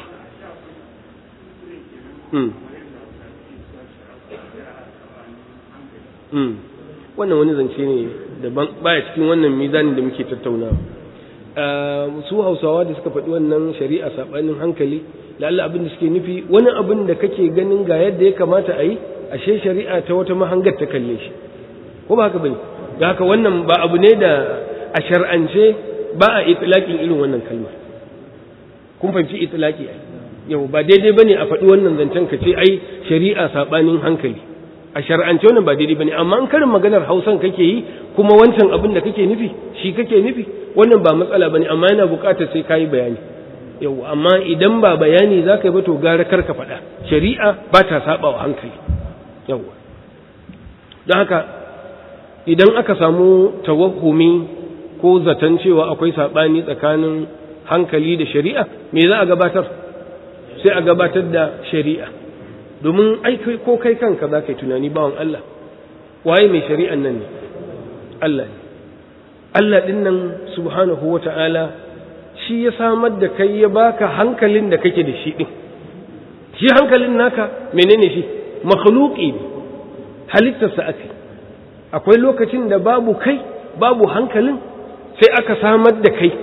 wannan wani zance ne daban baya cikin wannan mizanin da muke tattaunawa su hausawa da suka faɗi wannan shari'a saɓanin hankali lalla abin da suke nufi wani abin da kake ganin ga yadda ya kamata a yi ashe shari'a ta wata mahangar ta kalle shi ko ba haka bane da haka wannan ba abu ne da a shar'ance ba a itlaqin irin wannan kalma kun fahimci itlaqi ai yau ba daidai bane a faɗi wannan zancen ka ce ai shari'a saɓanin hankali a shar'ance wannan ba daidai bane amma in karin maganar Hausan kake yi kuma wancan abin da kake nufi shi kake nufi wannan ba matsala bane amma yana buƙatar sai kayi bayani yau amma idan ba bayani za ka yi ba to gara kar ka faɗa shari'a ba ta saba wa hankali yau don haka idan aka samu tawahumi ko zaton cewa akwai saɓani tsakanin hankali da shari'a me za a gabatar sai a gabatar da shari'a domin ai ko kai kanka za ka yi tunani bawan Allah waye mai shari'an nan ne Allah ne Allah ɗin nan subhanahu wa ta'ala shi ya samar da kai ya baka hankalin da kake da shi ɗin shi hankalin naka menene shi makhluqi ne halittarsa aka akwai lokacin da babu kai babu hankalin sai aka samar da kai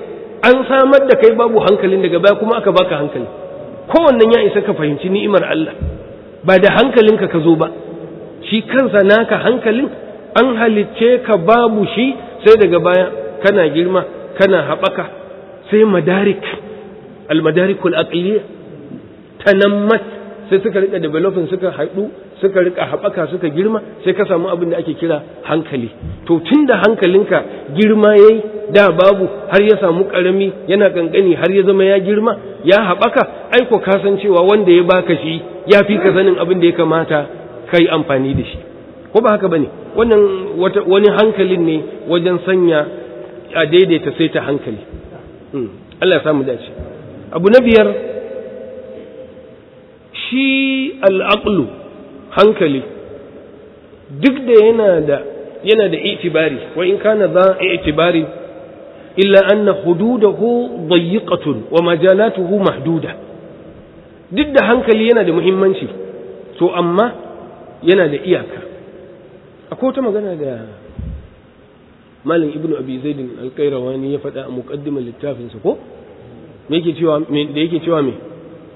an samar da kai babu hankalin daga baya kuma aka baka hankali kowannen ya isa ka fahimci ni'imar Allah ba da hankalinka ka zo ba shi kansa naka hankalin an halicce ka babu shi sai daga baya kana girma kana haɓaka sai madarik almadarikul aqliya tanammat sai suka rika developing suka haɗu suka rika haɓaka suka girma sai ka samu abin da ake kira hankali to tun da hankalinka girma yayi da babu har ya samu ƙarami yana ƙanƙani har ya zama ya girma ya haɓaka aiko ka san cewa wanda ya baka shi ya fi ka sanin abin da ya kamata ka yi amfani da shi ko ba haka bane wannan wani hankalin ne wajen sanya a daidaita sai ta hankali Allah ya samu dace abu na biyar shi al'aqlu hankali duk da yana da yana da itibari wa in kana za itibari illa anna hududahu dayyiqatun wa majalatuhu mahduda duk da hankali yana da muhimmanci to amma yana da iyaka akwai wata magana da malam ibnu abi zaidin alqairawani ya faɗa a muqaddimar littafinsa ko me yake cewa me da yake cewa me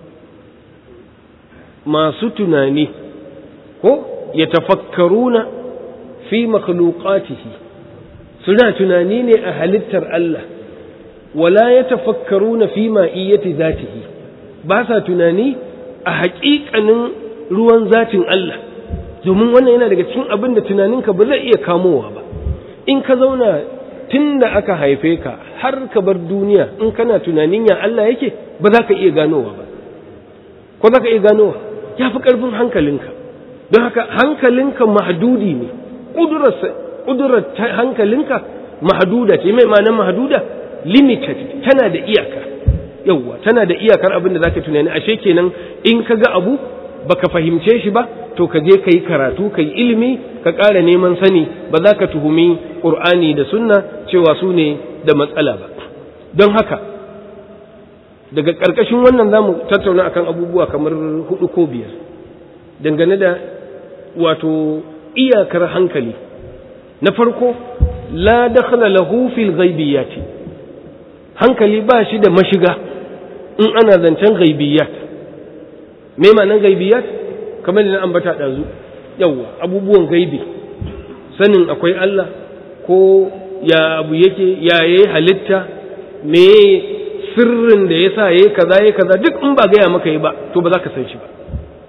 masu tunani ko ya tafakkaruna fi makhluqatihi suna tunani ne a halittar Allah wala ya tafakkaruna fi ma'iyyati zatihi ba sa tunani a haƙiƙanin ruwan zatin Allah domin wannan yana daga cikin abin da tunaninka ba zai iya kamowa ba in ka zauna tun da aka haife ka har ka bar duniya in kana tunanin ya Allah yake ba za ka iya ganowa ba ko za ka iya ganowa ya fi ƙarfin hankalinka don haka hankalinka mahdudi ne ƙudurar hankalinka mahduda ce mai ma'anar mahduda limited tana da iyaka yauwa tana da iyakar abin da za ka tunani ashe kenan in ka ga abu baka fahimce shi ba to ka je ka yi karatu ka yi ilimi ka ƙara neman sani ba za ka tuhumi ƙur'ani da sunna cewa su ne da matsala ba don haka daga ƙarƙashin wannan za mu tattauna akan abubuwa kamar hudu ko biyar dangane da wato iyakar hankali na farko la dakhala lahu fil ghaibiyati hankali ba shi da mashiga in ana zancen ghaibiyat me ma'anar gaibiyat kamar da na ambata ɗazu yawwa abubuwan gaibi sanin akwai Allah ko ya abu yake ya yi halitta me sirrin da ya sa ya yi kaza ya kaza duk in ba gaya maka yi ba to ba za ka san shi ba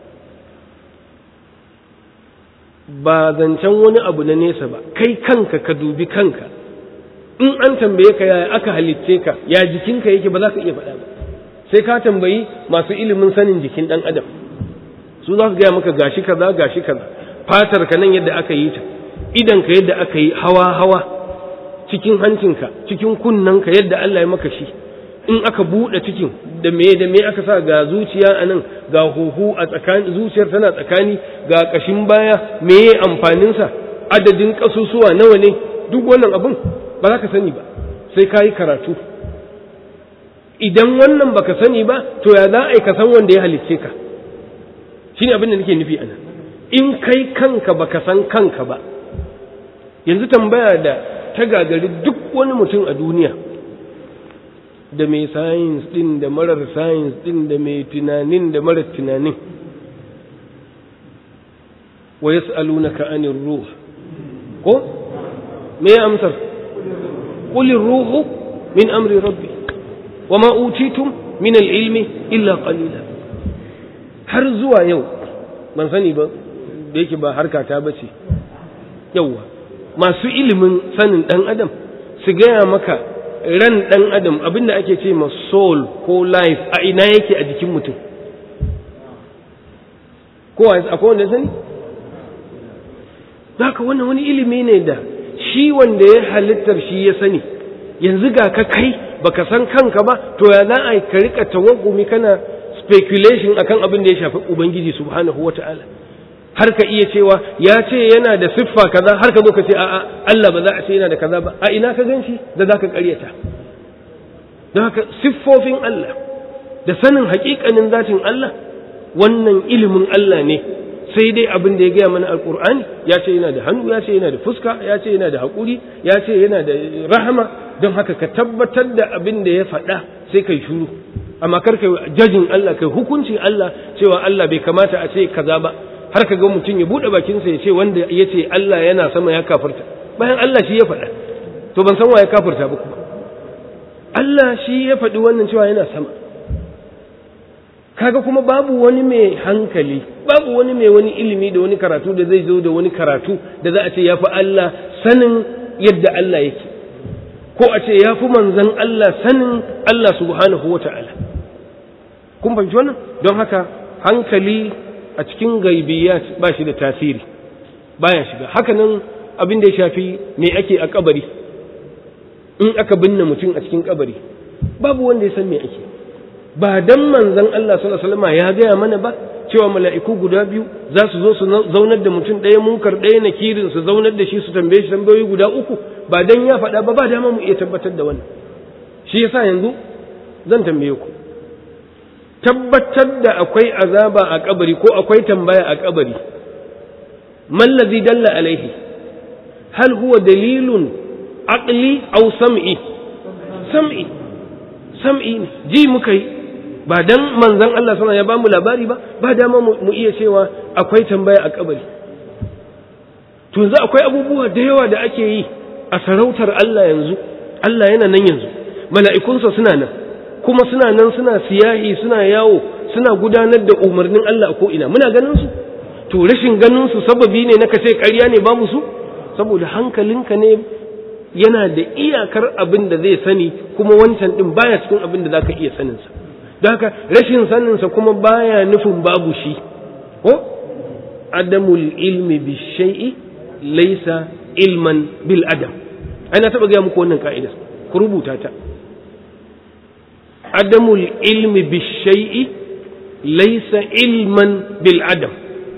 ba zancen wani abu na nesa ba kai kanka ka dubi kanka in an tambaye ka yaya aka halitce ka ya jikinka yake ba za ka iya faɗa ba sai ka tambayi masu ilimin sanin jikin ɗan adam su za su gaya maka gashi kaza gashi kaza fatar ka nan yadda aka yi ta idan ka yadda aka yi hawa hawa cikin hancinka cikin kunnanka yadda Allah ya maka shi in aka buɗe cikin da me da me aka sa ga zuciya a nan ga huhu a tsakani zuciyar tana tsakani ga ƙashin baya me ya amfaninsa adadin ƙasusuwa nawa ne duk wannan abun ba za ka sani ba sai ka yi karatu idan wannan baka sani ba to ya za a yi ka san wanda ya halicce ka shine abin da nake nufi ana in kai kanka baka san kanka ba yanzu tambaya da ta gagari duk wani mutum a duniya da mai sayins din da marar sayins din da mai tunanin da marar tunanin wa yas'alunaka anir ruh ko me amsar qul ruhu min amri rabbi wama utitum min al-ilmi illa qalila har zuwa yau ban sani ba da yake ba harka ta bace yauwa masu ilimin sanin dan adam su gaya maka ran ɗan adam abinda ake ce ma soul ko life a ina yake a jikin mutum kowa akwai wanda sani zaka wannan wani ilimi ne da shi wanda ya halittar shi ya sani yanzu ga ka kai baka san kanka ba to ya za a ka rika tawaggumi kana speculation akan abin da ya shafi ubangiji subhanahu wata'ala har ka iya cewa ya ce yana da siffa kaza har ka zo ka ce a'a Allah ba za a ce yana da kaza ba a ina ka gan shi da za ka karyata don haka siffofin Allah da sanin haƙiƙanin zatin Allah wannan ilimin Allah ne sai dai abin da ya gaya mana alkur'ani ya ce yana da hannu ya ce yana da fuska ya ce yana da haƙuri ya ce yana da rahama don haka ka tabbatar da abin da ya faɗa sai kai shuru amma kar kai jajin Allah kai hukunci Allah cewa Allah bai kamata a ce kaza ba har ka ga mutum ya buɗe bakinsa ya ce wanda ya ce Allah yana sama ya kafirta bayan Allah shi ya faɗa to ban san wa ya kafirta ba kuma Allah shi ya faɗi wannan cewa yana sama kaga kuma babu wani mai hankali babu wani mai wani ilimi da wani karatu da zai zo da wani karatu da za a ce ya fi Allah sanin yadda Allah yake ko a ce ya fi manzan Allah sanin Allah subhanahu wa ta'ala kun fahimci wannan don haka hankali a cikin gaibiyat ba shi da tasiri baya shiga hakanan abin da ya shafi me ake a kabari in aka binne mutum a cikin kabari babu wanda ya san me ake ba dan manzon Allah sallallahu alaihi wasallam ya gaya mana ba cewa mala'iku guda biyu za su zo su zaunar da mutum ɗaya munkar ɗaya na kirin su zaunar da shi su tambaye shi tambayoyi guda uku ba dan ya faɗa ba ba dama mu iya tabbatar da wannan shi yasa yanzu zan tambaye ku tabbatar da akwai azaba a kabari ko akwai tambaya a kabari man ladhi dalla alaihi hal huwa dalilun aqli aw sam'i sam'i sam'i ne ji muka yi ba dan manzon Allah sallallahu ya bamu labari ba ba dama mu iya cewa akwai tambaya a kabari to yanzu akwai abubuwa da yawa da ake yi a sarautar Allah yanzu Allah yana nan yanzu mala'ikunsa suna nan kuma suna nan suna siyahi suna yawo suna gudanar da umarnin Allah a ko ina muna ganin su to rashin ganin su sababi ne na kace ƙarya ne babu su saboda hankalinka ne yana da iyakar abin da zai sani kuma wancan din baya cikin abin da zaka iya sanin sa don haka rashin sanin sa kuma baya nufin babu shi ko adamul ilmi bi shay'i laysa ilman bil adam ai na taba ga muku wannan ka'ida ku rubuta ta adamul ilmi bi shay'i laysa ilman bil adam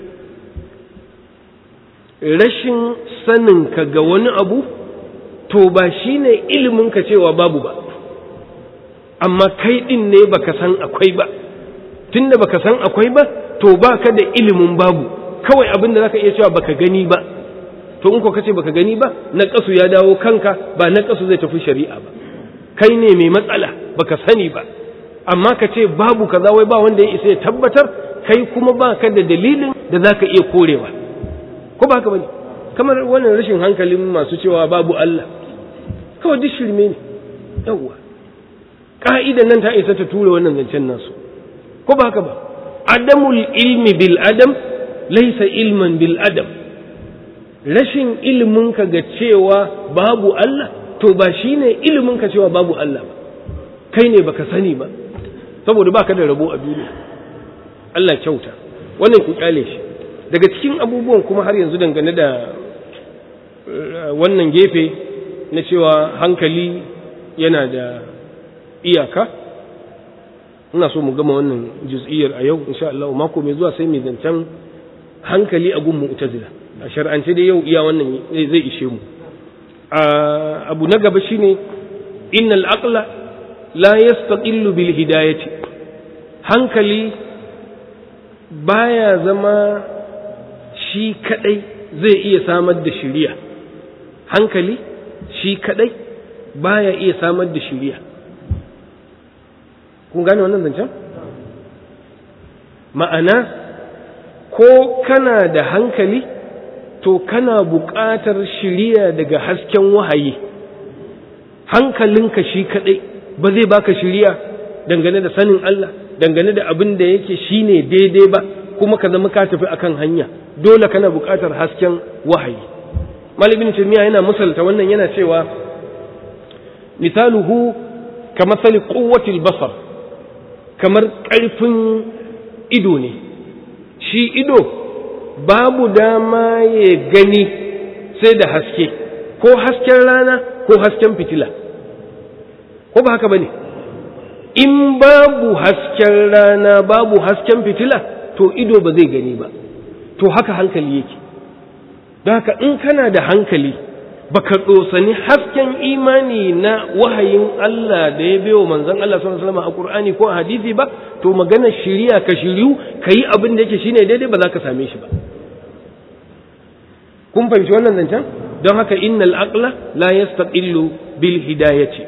rashin saninka ga wani abu to ba shi ne iliminka cewa babu ba amma kai ɗin ne baka san akwai ba tunda baka san akwai ba to baka da ilimin babu kawai abin da zaka iya cewa baka gani ba to in ko kace baka gani ba na kasu ya dawo kanka ba na kasu zai tafi shari'a ba kai ne mai matsala baka sani ba amma ka ce babu kaza wai ba wanda ya isa ya tabbatar kai kuma baka da dalilin da zaka iya korewa ko ba haka bane kamar wannan rashin hankalin masu cewa babu Allah kawai duk shirme ne yawwa ka'idan nan ta isa ta tura wannan zancen nasu ko ba haka ba adamul ilmi bil adam laysa ilman bil adam rashin ilimin ka ga cewa babu Allah to ba shine ilimin ka cewa babu Allah ba kai ne baka sani ba saboda baka da rabo a duniya Allah kyauta wannan ku kyale shi daga cikin abubuwan kuma har yanzu dangane da wannan gefe na cewa hankali yana da iyaka ina so mu gama wannan juz'iyar a yau insha Allah mako mai zuwa sai mai zancen hankali a gun mu'tazila a shar'ance dai yau iya wannan zai ishe mu abu na gaba shine innal aqla la yastaqillu bil hidayati hankali baya zama shi kadai zai iya samar da shiriya hankali shi kadai baya iya samar da shiriya kun gane wannan zancen ma'ana ko kana da hankali to kana buƙatar shiriya daga hasken wahayi hankalinka shi kadai ba zai baka shiriya dangane da sanin Allah dangane da abin da yake shine daidai ba kuma ka zama ka tafi akan hanya dole kana buƙatar hasken wahayi malamin tamiya yana misalta wannan yana cewa misaluhu kamathali quwwatil basar kamar ƙarfin ido ne shi ido babu dama ya gani sai da haske ko hasken rana ko hasken fitila ko ba haka bane in babu hasken rana babu hasken fitila to ido ba zai gani ba to haka hankali yake don haka in kana da hankali baka tsosani hasken imani na wahayin Allah da ya bewa manzon Allah sallallahu alaihi wasallam a Qur'ani ko a hadisi ba to magana shiriya ka shiriyu kayi abin da yake shine daidai ba za ka same shi ba kun fahimci wannan zancen don haka innal aqla la yastaqillu bil hidayati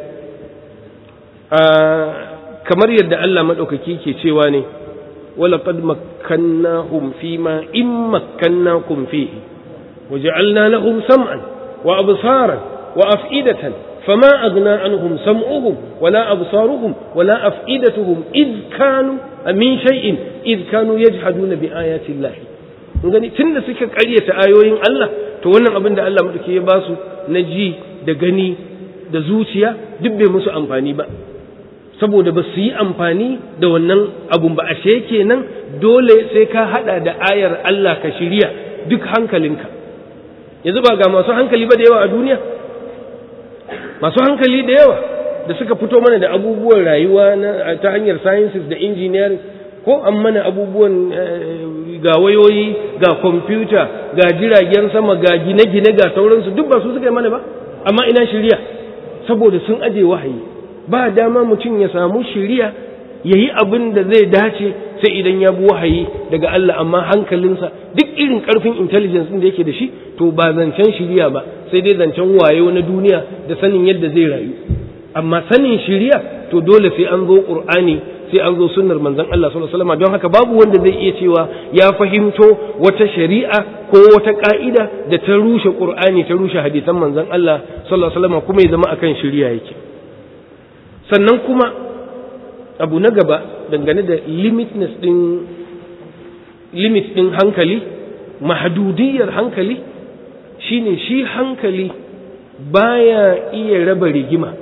kamar yadda Allah madaukaki ke cewa ne ولقد مكناهم فيما إن مكناكم فيه وجعلنا لهم سمعا وأبصارا وأفئدة فما أغنى عنهم سمعهم ولا أبصارهم ولا أفئدتهم إذ كانوا من شيء إذ كانوا يجحدون بآيات الله gani tun da suka ƙaryata ayoyin Allah to wannan abin da Allah madauki ya ba su na ji da gani da zuciya duk bai musu amfani ba saboda ba su yi amfani da wannan abun ba ashe kenan dole sai ka hada da ayar Allah ka shirya duk hankalinka yanzu ba ga masu hankali ba da yawa a duniya masu hankali da yawa da suka fito mana da abubuwan rayuwa na ta hanyar sciences da engineering ko an mana abubuwan ga wayoyi ga kwamfuta ga jiragen sama ga gine-gine ga sauransu duk ba su suka yi mana ba amma ina shirya saboda sun aje wahayi ba dama mutum ya samu shiriya ya yi abin da zai dace sai idan ya bi wahayi daga Allah amma hankalinsa duk irin karfin intelligence da yake da shi to ba zancen shiriya ba sai dai zancen wayo na duniya da sanin yadda zai rayu amma sanin shiriya to dole sai an zo qur'ani sai an zo sunnar manzon Allah sallallahu alaihi wasallam don haka babu wanda zai iya cewa ya fahimto wata shari'a ko wata ka'ida da ta rushe qur'ani ta rushe hadisan manzon Allah sallallahu alaihi wasallam kuma ya zama akan shiriya yake sannan kuma abu na gaba dangane da limitness din limit din hankali mahadudiyar hankali shine shi hankali baya iya raba rigima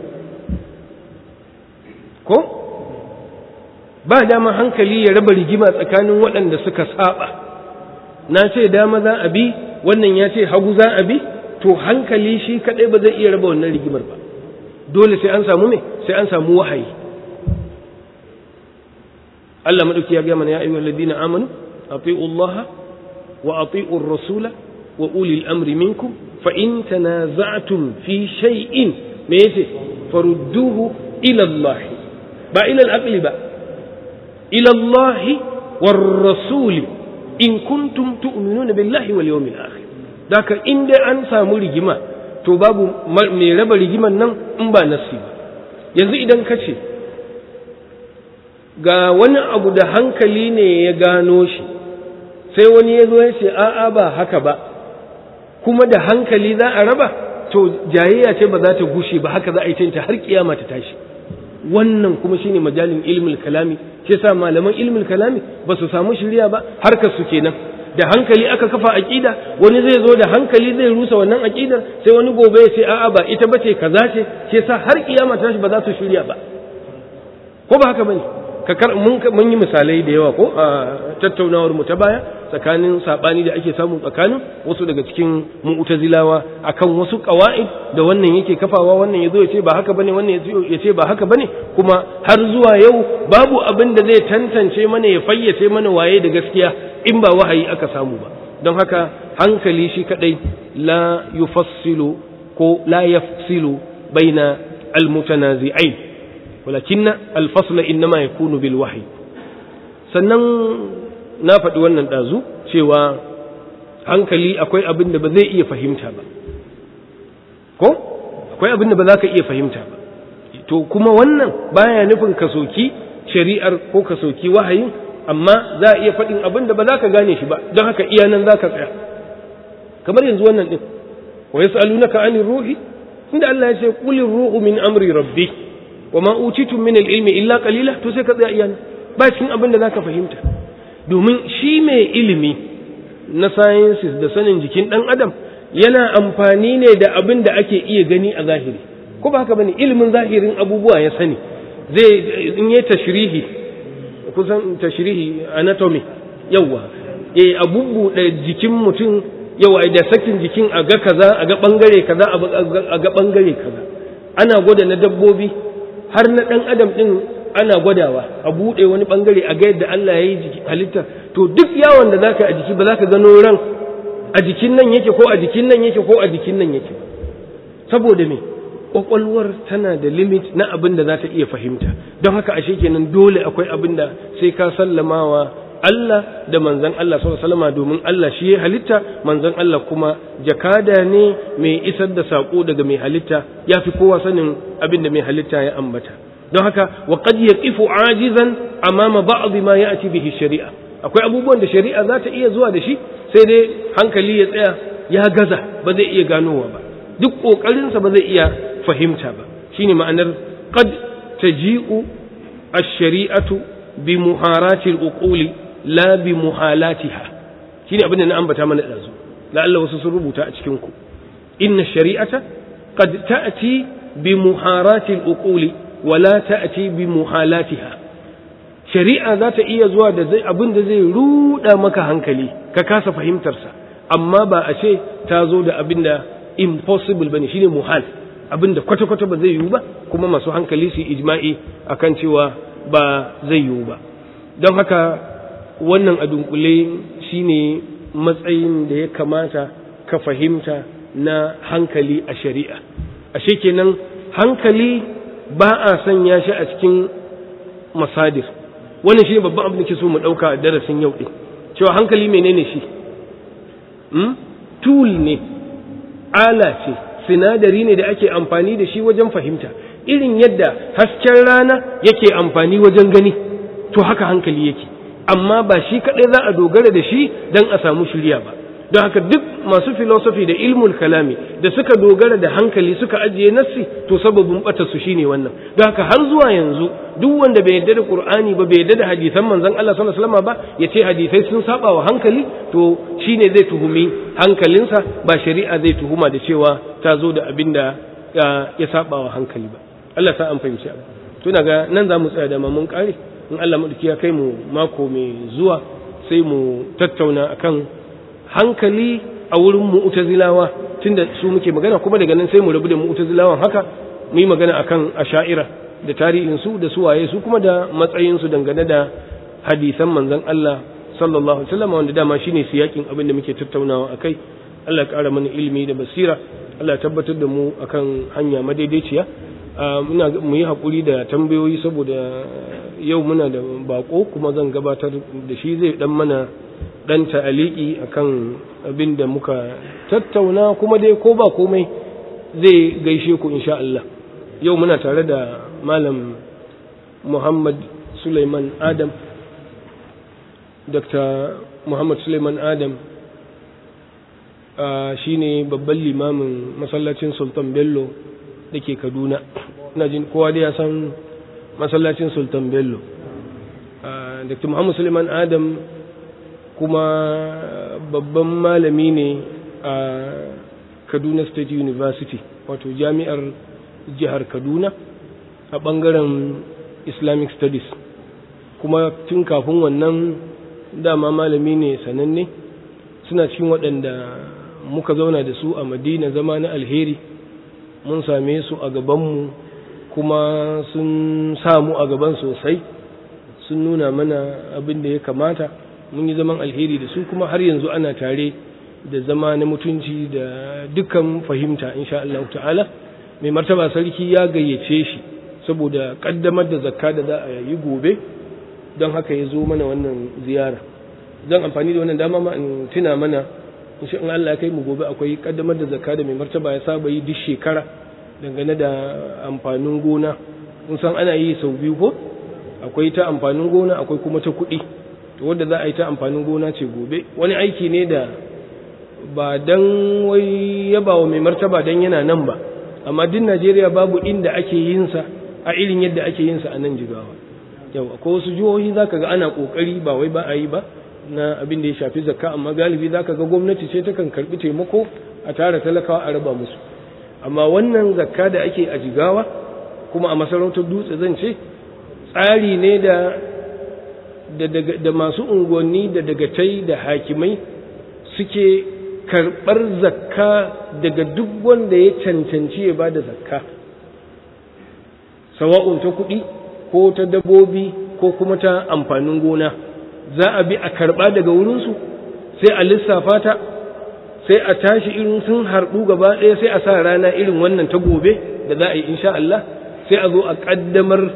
ko ba dama hankali ya raba rigima tsakanin waɗanda suka saba na ce dama za a bi wannan ya ce hagu za a bi to hankali shi kaɗai ba zai iya raba wannan rigimar ba dole sai an samu me sai an samu wahayi Allah madauki ya ga mana ya ayyuhal ladina amanu ati'u Allah wa ati'u ar-rasula wa ulil amri minkum fa in tanaza'tum fi shay'in me yace farudduhu ila Allah ba ila al-aqli ba ila Allah war rasul in kuntum tu'minuna billahi wal yawmil akhir daka in dai an samu rigima to babu mai raba rigiman nan in ba nasi ba yanzu idan ka ce ga wani abu da hankali ne ya gano shi sai wani ya zo ya ce a'a ba haka ba kuma da hankali za a raba to jayayya ce ba za ta gushe ba haka za a yi ta har kiyama ta tashi wannan kuma shine majalin ilmul kalami shi yasa malaman ilmul kalami ba su samu shirya ba harkar su kenan da hankali aka kafa aqida wani zai zo da hankali zai rusa wannan aqidar sai wani gobe ya ce a'a ba ita bace kaza ce shi yasa har kiyama ta tashi ba za su shirya ba ko ba haka bane kakar mun mun yi misalai da yawa ko a tattaunawar mu ta baya tsakanin sabani da ake samu tsakanin wasu daga cikin mu'tazilawa akan wasu qawaid da wannan yake kafawa wannan yazo ya ce ba haka bane wannan ya ce ba haka bane kuma har zuwa yau babu abin da zai tantance mana ya fayyace mana waye da gaskiya in ba wahayi aka samu ba don haka hankali shi kadai la yufassilu ko la yafsilu baina almutanazi'ain walakin alfasl innama yakunu bil wahyi sannan na faɗi wannan ɗazu cewa hankali akwai abin da ba zai iya fahimta ba ko akwai abin da ba za ka iya fahimta ba to kuma wannan baya nufin ka soki shari'ar ko ka soki wahayin amma za a iya faɗin abin da ba za ka gane shi ba don haka iya nan za ka tsaya kamar yanzu wannan ɗin wa yas'alunaka anir ruhi inda Allah ya ce qulir ruhu min amri rabbi wa ma utitum min al-ilmi illa qalila to sai ka tsaya iya nan ba cikin abin da za ka fahimta domin shi mai ilimi na sciences da sanin jikin ɗan adam yana amfani ne da abin da ake iya gani a zahiri ko ba haka bane ilimin zahirin abubuwa ya sani zai in yi tashrihi kusan tashrihi anatomy yawa eh abubu da jikin mutum yawa da sakin jikin a ga kaza a ga bangare kaza a ga bangare kaza ana gwada na dabbobi har na dan adam din ana gwadawa a buɗe wani ɓangare a ga yadda Allah ya yi halitta to duk yawon da zaka a jiki ba za ka gano ran a jikin nan yake ko a jikin nan yake ko a jikin nan yake saboda me kwakwalwar tana da limit na abin da za ta iya fahimta don haka ashe kenan dole akwai abin da sai ka sallamawa Allah da manzon Allah sallallahu alaihi wasallam domin Allah shi ya halitta manzon Allah kuma jakada ne mai isar da sako daga mai halitta yafi kowa sanin abin da mai halitta ya ambata don haka wa qad yaqifu ajizan amama ba'd ma ya'ti bihi shari'a akwai abubuwan da shari'a za ta iya zuwa da shi sai dai hankali ya tsaya ya gaza ba zai iya ganowa ba duk kokarinsa ba zai iya fahimta ba shine ma'anar qad taji'u ash-shari'atu bi muharati al-uquli la bi muhalatiha shine abin da na ambata mana dazu la Allah wasu sun rubuta a cikin ku inna shari'ata qad ta'ti bi muharati al-uquli wa la ta'ti bi muhalatiha shari'a za ta iya zuwa da zai abin da zai ruda maka hankali ka kasa fahimtarsa amma ba a ce ta zo da abin da impossible bane shine muhal abin da kwata-kwata ba zai yiwu ba kuma masu hankali su ijma'i akan cewa ba zai yiwu ba don haka wannan a dunkule shine matsayin da ya kamata ka fahimta na hankali a shari'a ashe kenan hankali ba a sanya shi a cikin masadir wannan shi ne babban abin da ke so mu ɗauka a darasin yau ɗin cewa hankali menene shi tool ne ala ce sinadari ne da ake amfani da shi wajen fahimta irin yadda hasken rana yake amfani wajen gani to haka hankali yake amma ba shi kaɗai za a dogara da shi don a samu shirya ba don haka duk masu filosofi da ilmul kalami da suka dogara da hankali suka ajiye nassi to sababin bata su shine wannan don haka har zuwa yanzu duk wanda bai yarda da qur'ani ba bai yarda da hadisan manzon Allah sallallahu alaihi wasallam ba yace hadisai sun saba wa hankali to shine zai tuhumi hankalinsa ba shari'a zai tuhuma da cewa ta zo da abin da ya saba wa hankali ba Allah sa an fahimci abu tuna ga nan za mu tsaya da mun kare in Allah madauki ya kai mu mako mai zuwa sai mu tattauna akan hankali a wurin mu'tazilawa tunda su muke magana kuma daga nan sai mu rabu da mu'tazilawan haka mu yi magana akan asha'ira da tarihin su da suwaye su kuma da matsayin su dangane da hadisan manzon Allah sallallahu alaihi wasallam wanda dama shine siyakin abin da muke tattaunawa akai Allah ya kara mana ilimi da basira Allah ya tabbatar da mu akan hanya madaidaiciya muna mu yi hakuri da tambayoyi saboda yau muna da bako kuma zan gabatar da shi zai dan mana dan ta'aliki akan abin da muka tattauna kuma dai ko ba komai zai gaishe ku insha Allah yau muna tare da malam Muhammad Suleiman Adam Dr. Muhammad Suleiman Adam shine babban limamin masallacin Sultan Bello da ke Kaduna ina jin kowa dai ya san masallacin Sultan Bello Dr. Muhammad Suleiman Adam kuma babban malami ne a kaduna state university wato jami'ar jihar kaduna a ɓangaren islamic studies kuma tun kafin wannan dama malami ne sananne suna cikin waɗanda muka zauna da su a madina zama na alheri mun same su a gabanmu kuma sun samu a gaban sosai sun nuna mana abin da ya kamata mun yi zaman alheri da su kuma har yanzu ana tare da zama na mutunci da dukkan fahimta insha Allah ta'ala mai martaba sarki ya gayyace shi saboda kaddamar da zakka da za a yi gobe don haka ya zo mana wannan ziyara zan amfani da wannan dama ma in tuna mana insha Allah Allah kai mu gobe akwai kaddamar da zakka da mai martaba ya saba yi duk shekara dangane da amfanin gona kun san ana yi sau biyu ko akwai ta amfanin gona akwai kuma ta kuɗi wadda za a yi ta amfanin gona ce gobe wani aiki ne da ba dan wai yaba wa mai martaba dan yana nan ba amma duk Najeriya babu inda ake yin sa a irin yadda ake yin sa a nan jigawa yau akwai wasu jihohi zaka ga ana kokari ba wai ba a yi ba na abin da ya shafi zakka amma galibi zaka ga gwamnati ce ta kan karbi taimako a tara talakawa a raba musu amma wannan zakka da ake a jigawa kuma a masarautar dutse zan ce tsari ne da da masu unguwanni da dagatai da hakimai suke karɓar zakka daga duk wanda ya cancanci ya ba da zakka sawa'un ta kuɗi ko ta dabobi ko kuma ta amfanin gona za a bi a karɓa daga wurinsu sai a lissafa ta sai a tashi irin sun harɗu gaba ɗaya sai a sa rana irin wannan ta gobe da za a yi insha Allah sai a zo a ƙaddamar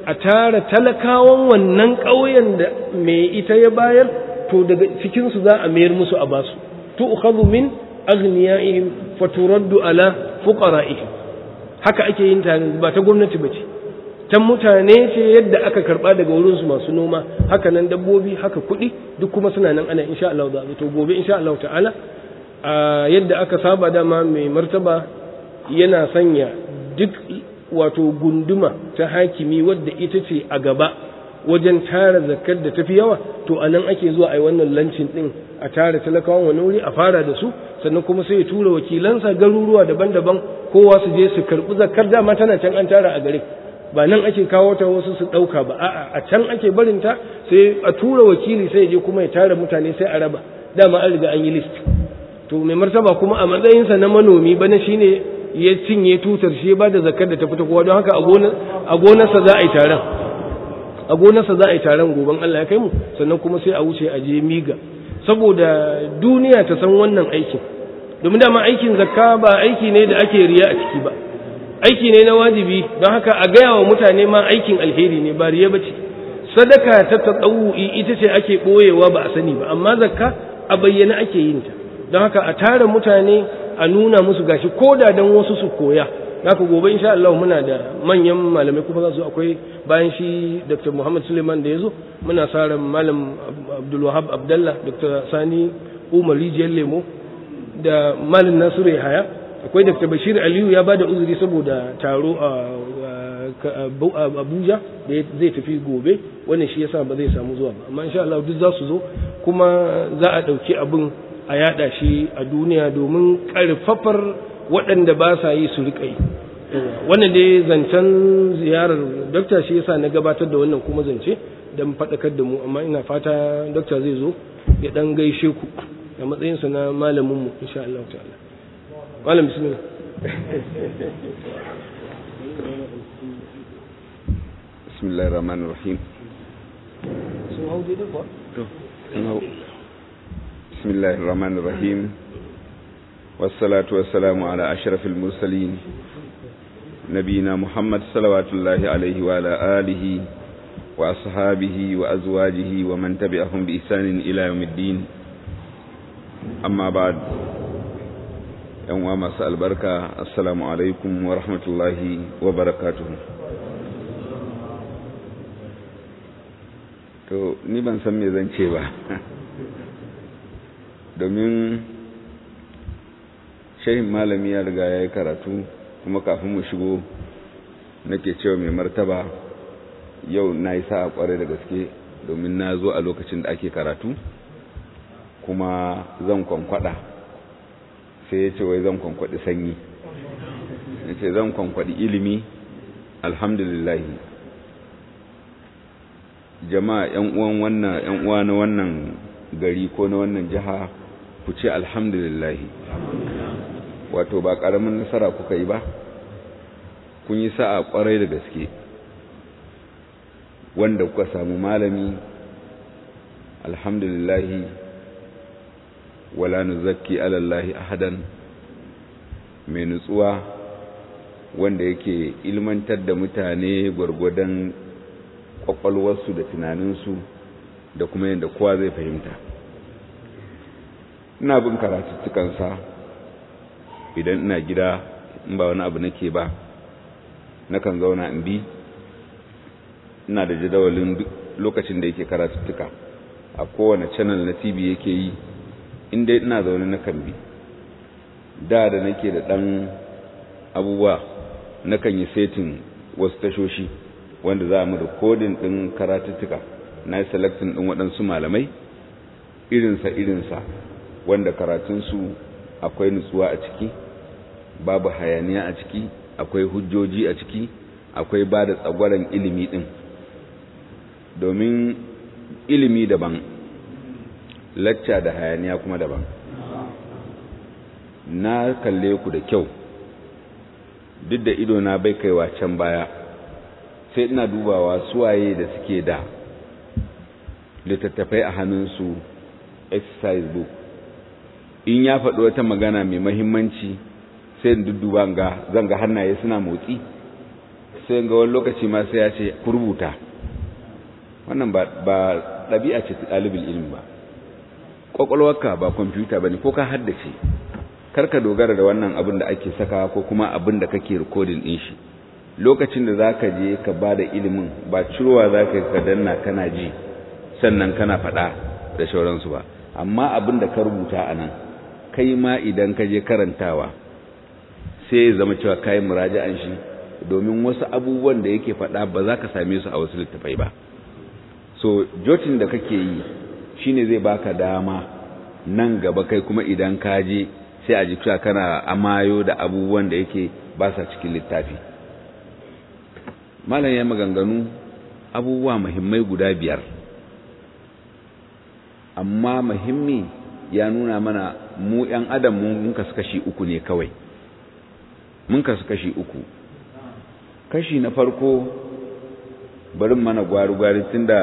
a tara talakawan wannan ƙauyen da mai ita ya bayar to daga cikinsu za a mayar musu a basu tu'khadhu min aghniyaihim faturaddu ala fuqara'ihim haka ake yin ta ba ta gwamnati bace can mutane ce yadda aka karba daga wurin su masu noma haka nan dabbobi haka kuɗi duk kuma suna nan ana insha Allah za to gobe insha Allah ta'ala a yadda aka saba dama mai martaba yana sanya duk wato gunduma ta hakimi wadda ita ce a gaba wajen tara zakar da tafi yawa to a nan ake zuwa a yi wannan lancin din a tara talakawan wani wuri a fara da su sannan kuma sai ya tura wakilansa garuruwa daban-daban kowa su je su karɓi zakar dama tana can an tara a gare ba nan ake kawo ta wasu su ɗauka ba a'a a can ake barinta sai a tura wakili sai ya je kuma ya tara mutane sai a raba dama an riga an yi list to mai martaba kuma a matsayinsa na manomi bana shine ya cinye tutar shi ba da zakar da ta fita kowa don haka a gonarsa za a yi taron a gonarsa za a yi taron goben Allah ya kai mu sannan kuma sai a wuce a je miga saboda duniya ta san wannan aikin domin dama aikin zakka ba aiki ne da ake riya a ciki ba aiki ne na wajibi don haka a gaya wa mutane ma aikin alheri ne ba riya bace sadaka ta tsawu'i ita ce ake ɓoyewa ba a sani ba amma zakka a bayyana ake yin ta don haka a tara mutane a nuna musu gashi ko da dan wasu su koya haka gobe insha Allah muna da manyan malamai kuma za su akwai bayan shi Dr. Muhammad Suleiman da yazo muna sa ran malam Abdul Wahab Abdullah Dr. Sani Umar Rijiyar Lemo da malam Nasiru Yahaya akwai Dr. Bashir Aliyu ya bada uzuri saboda taro a Abuja da zai tafi gobe wannan shi yasa ba zai samu zuwa ba amma insha Allah duk za su zo kuma za a dauki abin a yada shi a duniya domin karfafar waɗanda ba sa yi su riƙa yi wannan dai zancen ziyarar dokta shi yasa na gabatar da wannan kuma zance don faɗakar da mu amma ina fata dokta zai zo ya ɗan gaishe ku a matsayinsa na malaminmu insha Allah ta'ala malam bismillah bismillahir rahmanir rahim sun hau daidai kuwa to sun hau bismillahir rahmanir rahim والصلاة والسلام على أشرف المرسلين نبينا محمد صلوات الله عليه وعلى آله وأصحابه وأزواجه ومن تبعهم بإحسان إلى يوم الدين أما بعد يوم مساء البركة السلام عليكم ورحمة الله وبركاته to ni ban san me zan ce ba domin shehin malami ya riga ya yi karatu kuma kafin mu shigo nake cewa mai martaba yau na yi sa'a kwarai da gaske domin na zo a lokacin da ake karatu kuma zan kwankwada sai ya ce wai zan kwankwadi sanyi ya ce zan kwankwadi ilimi alhamdulillahi jama'a yan uwan wannan yan uwa na wannan gari ko na wannan jiha ku ce alhamdulillahi wato ba ƙaramin nasara kuka yi ba kun yi sa'a ƙwarai da gaske wanda kuka samu malami alhamdulillahi wala nuzakki alallahi ahadan mai nutsuwa wanda yake ilmantar da mutane gwargwadon kwakwalwarsu da tunaninsu da kuma yadda kowa zai fahimta ina bin karatuttukansa idan ina gida in ba wani abu nake ba nakan zauna in bi ina da jadawalin lokacin da yake karatuttuka a kowane channel na tv yake yi inda ina zaune nakan bi da da nake da ɗan abubuwa nakan yi setin wasu tashoshi wanda za mu rikodin ɗin karatuttuka na yi selectin ɗin waɗansu malamai irinsa irinsa wanda karatunsu akwai nutsuwa a ciki babu hayaniya a ciki akwai hujjoji a ciki akwai ba da tsagwaron ilimi ɗin domin ilimi daban lacca da hayaniya kuma daban na kalle ku da kyau duk da ido na bai kaiwa can baya sai ina dubawa suwaye da suke da littattafai a hannunsu exercise book in ya faɗi wata magana mai mahimmanci sai in dudduba ga zanga hannaye suna motsi sai ga wani lokaci ma sai ya ce ku rubuta wannan ba ɗabi'a ce ta ɗalibin ilimi ba ƙwaƙwalwarka ba kwamfuta ba ne ko ka haddace karka dogara da wannan abin da ake saka ko kuma abin da kake rikodin ɗin shi lokacin da za ka je ka ba da ilimin ba cirowa za ka ka danna kana ji sannan kana faɗa da shauransu ba amma abin da ka rubuta a nan kai ma idan ka je karantawa sai ya zama cewa kayan muraja'an shi domin wasu abubuwan da yake faɗa ba za ka same su a wasu littafai ba so jotin da kake yi shine zai baka dama nan gaba kai kuma idan ka je sai a ji cewa kana amayo da abubuwan da yake ba sa cikin littafi malam ya maganganu abubuwa muhimmai guda biyar amma muhimmi ya nuna mana mu ‘yan adam mun kasu kashi uku ne kawai mun kasu kashi uku kashi na farko barin mana gwari-gwari tun da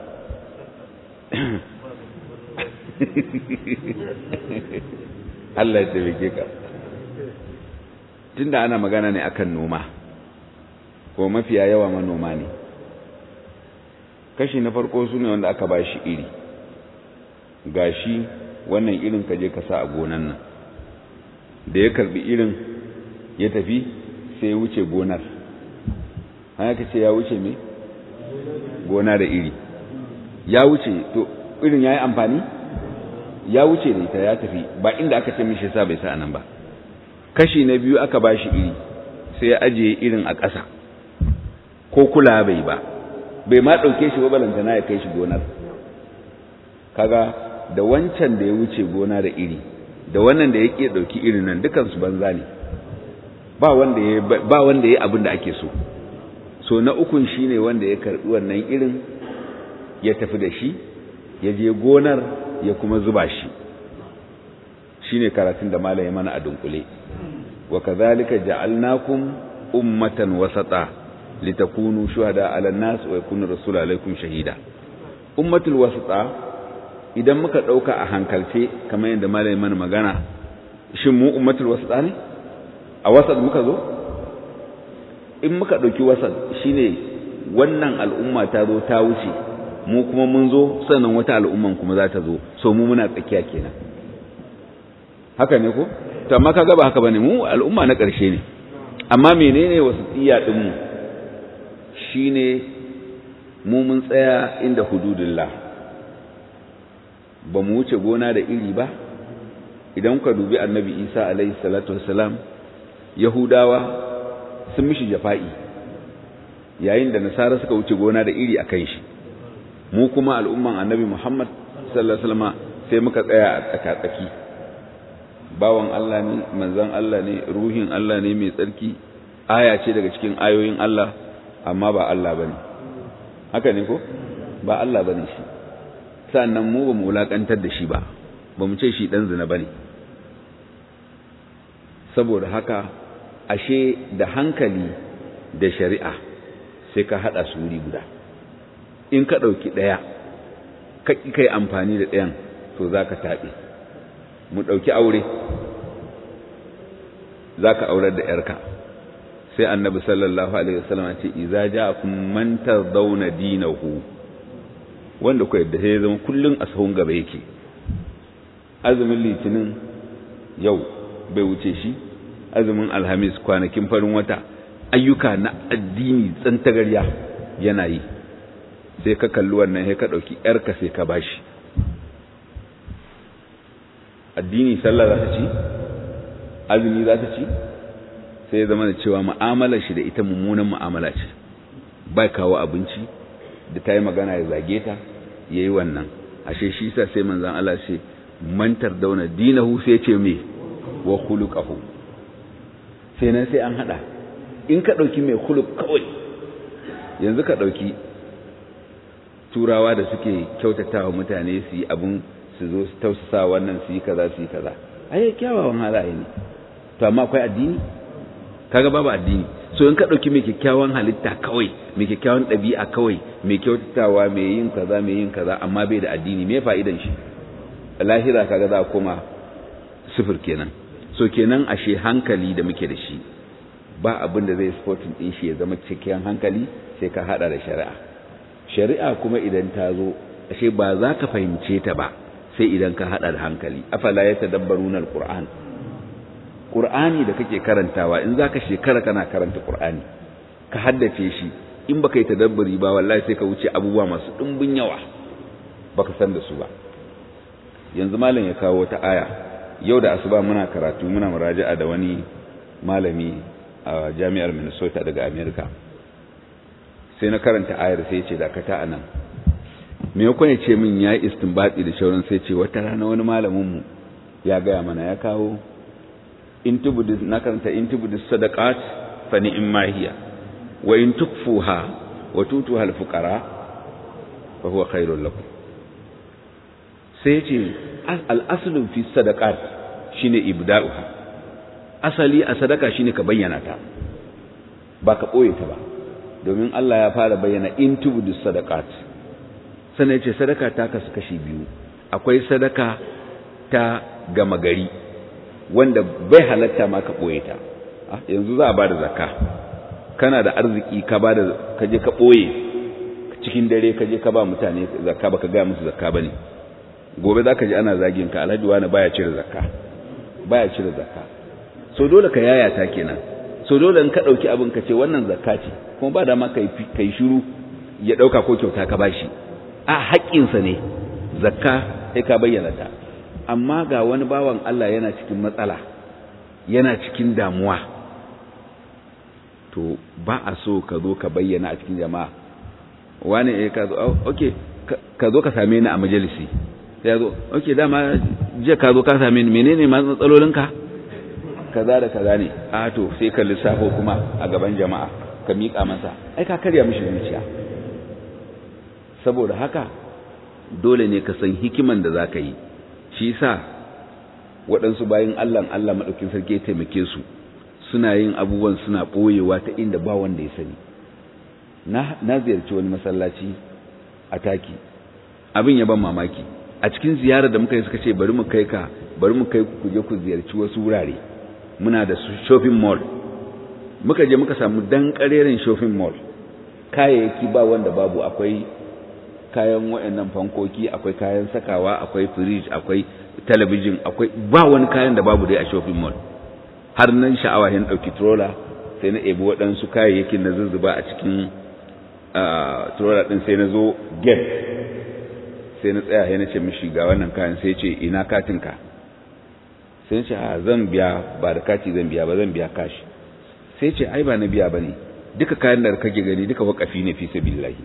Allah ya taimake ka tun da ana magana ne akan noma ko mafiya yawa manoma ne kashi na farko su ne wanda aka ba shi iri gashi wannan irin ka je ka sa a gonan nan da ya karbi irin ya tafi sai ya wuce gonar haka ce ya wuce me gona da iri ya wuce to irin ya yi amfani ya wuce da ita ya tafi ba inda aka ce mishi sa bai sa nan ba kashi na biyu aka ba shi iri sai ya ajiye irin a ƙasa ko kula bai ba bai ma ɗauke shi ba balantana ya kai shi gonar kaga da wancan da ya wuce gona da iri da wannan da ya ke ɗauki irin nan dukansu banza ne ba wanda ya ba wanda ya abin da ake so so na ukun shine wanda ya karbi wannan irin ya tafi da shi ya je gonar ya kuma zuba shi shine karatun da malai mana a dunkule wa kadhalika ja'alnakum ummatan wasata litakunu shuhada 'ala an-nas wa yakuna rasulu alaikum shahida ummatul wasata idan muka dauka a hankalce kamar yadda malai mana magana shin mu ummatul wasata ne a wasat muka zo in muka ɗauki wasat shine wannan al'umma ta zo ta wuce mu kuma mun zo sannan wata al'umman kuma za ta zo so mu muna tsakiya kenan haka ne ko to amma kaga ba haka bane mu al'umma na ƙarshe ne amma menene wasatiyya din mu shine mu mun tsaya inda hududullah ba mu wuce gona da iri ba idan ka dubi annabi isa alaihi salatu wassalam yahudawa sun mishi jafa'i yayin da nasara suka wuce gona da iri a kan shi mu kuma al'umman annabi muhammad sallallahu alaihi wasallam sai muka tsaya a tsakatsaki bawan Allah ne manzon Allah ne ruhin Allah ne mai tsarki aya ce daga cikin ayoyin Allah amma ba Allah bane haka ne ko ba Allah bane shi sannan mu ba mu wulakantar da shi ba ba mu ce shi dan zina bane saboda haka ashe da hankali da shari'a sai ka haɗa su wuri guda in ka ɗauki ɗaya ka ƙi kai amfani da ɗayan to za ka taɓe mu ɗauki aure za ka aurar da ‘yarka sai annabi sallallahu alaihi wasallam ce iza ja kun mantar zauna dinahu wanda ku yadda sai zama kullum a sahun gaba yake azumin litinin yau bai wuce shi azumin alhamis kwanakin farin wata ayyuka na addini tsantagarya yana yi sai ka kalli wannan sai ka ɗauki ‘yarka sai ka bashi addini sallah za ta ci azumi za ta ci sai ya zama da cewa mu'amalar shi da ita mummunan mu'amala ce bai kawo abinci da ta yi magana ya zage ta ya yi wannan ashe shi sa sai manzan Allah ce mantar dauna dinahu sai ce me wa khuluqahu sai nan sai an hada in ka dauki mai khuluq kawai yanzu ka dauki turawa da suke kyautatawa mutane su yi abun su zo su tausasa wannan su yi kaza su yi kaza ai kyawawan halaye ne to amma akwai addini kaga babu addini so in ka dauki mai kyakkyawan halitta kawai mai kyakkyawan ɗabi'a kawai mai kyautatawa mai yin kaza mai yin kaza amma bai da addini me fa'idan shi lahira kaga za a koma sifir kenan so kenan ashe hankali da muke da shi ba abin da zai sporting din shi ya zama cikin hankali sai ka hada da shari'a shari'a kuma idan ta zo ashe ba za ka fahimce ta ba sai idan ka hada da hankali afala ya tadabbaruna alquran qur'ani da kake karantawa in zaka shekara kana karanta qur'ani ka haddace shi in baka yi tadabburi ba wallahi sai ka wuce abubuwa masu dimbin yawa baka san da su ba yanzu malam ya kawo wata aya yau da asuba muna karatu muna muraja'a da wani malami a jami'ar Minnesota daga America sai na karanta ayar sai ya ce dakata anan me ya ya ce min ya istinbati da shauran sai ce wata rana wani malamin mu ya gaya mana ya kawo in tubudu na karanta in tubudu sadaqat fa ni'ma hiya wa in tukfuha wa tutuha al-fuqara fa huwa khairul lakum sai ce al-aslu fi sadaqat shine ibda'uha asali a sadaka shine ka bayyana ta ba ka boye ta ba domin Allah ya fara bayyana in tubudu sadaqat sannan yace sadaka ta kasu kashi biyu akwai sadaka ta gama gari wanda bai halatta ma ka boye ta yanzu za a bada zakka kana da arziki ka bada ka je ka boye cikin dare ka je ka ba mutane zakka baka ga musu zakka bane gobe zaka ji ana zagin ka alhaji wani baya cire zakka baya cire zakka so dole ka yayata kenan so dole in ka dauki abin ka ce wannan zakka ce kuma ba da ma kai kai shiru ya dauka ko kyauta ka bashi a haƙƙinsa ne zakka sai ka bayyana ta amma ga wani bawan Allah yana cikin matsala yana cikin damuwa to ba a so ka zo ka bayyana a cikin jama'a wani eh ka zo okay ka zo ka same ni a majalisi sai zo okay dama je ka zo ka same ni menene matsalolinka kaza da kaza ne a to sai ka lissafo kuma a gaban jama'a ka miƙa masa ai ka karya mishi zuciya saboda haka dole ne ka san hikiman da za ka yi shi sa waɗansu bayan Allah Allah maɗaukin sarki ya taimake su suna yin abubuwan suna ɓoyewa ta inda ba wanda ya sani na ziyarci wani masallaci a taki abin ya ban mamaki a cikin ziyarar da muka yi suka ce bari mu kai ka bari mu kai ku je ku ziyarci wasu wurare muna da shopping mall muka je muka samu dan ƙarerin shopping mall kayayyaki ba wanda babu akwai kayan waɗannan fankoki akwai kayan sakawa akwai fridge akwai talabijin akwai ba wani kayan da babu dai a shopping mall har nan sha'awa hin ɗauki trola sai na ebi waɗansu kayayyakin na zuzzuba a cikin trola ɗin sai na zo gate sai na tsaya sai na ce mishi ga wannan kayan sai ce ina katinka sai na ce a zan biya ba da kati zan biya ba zan biya kashi sai ce ai ba na biya ba ne duka kayan da kake gani duka wakafi ne fi sabilillahi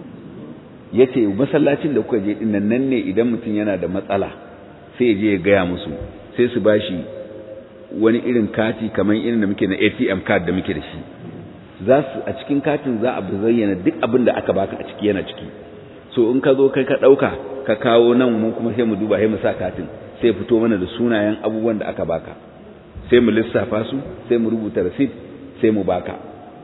ya ce masallacin da kuka je ɗin nan ne idan mutum yana da matsala sai ya je ya gaya musu sai su ba shi wani irin kati kamar irin da muke na atm card da muke da shi za su a cikin katin za a zayyana duk abin da aka baka a ciki yana ciki so in ka zo kai ka ɗauka ka kawo nan mu kuma sai mu duba sai mu sa katin sai fito mana da sunayen abubuwan da aka baka sai mu lissafa su sai mu rubuta receipt sai mu baka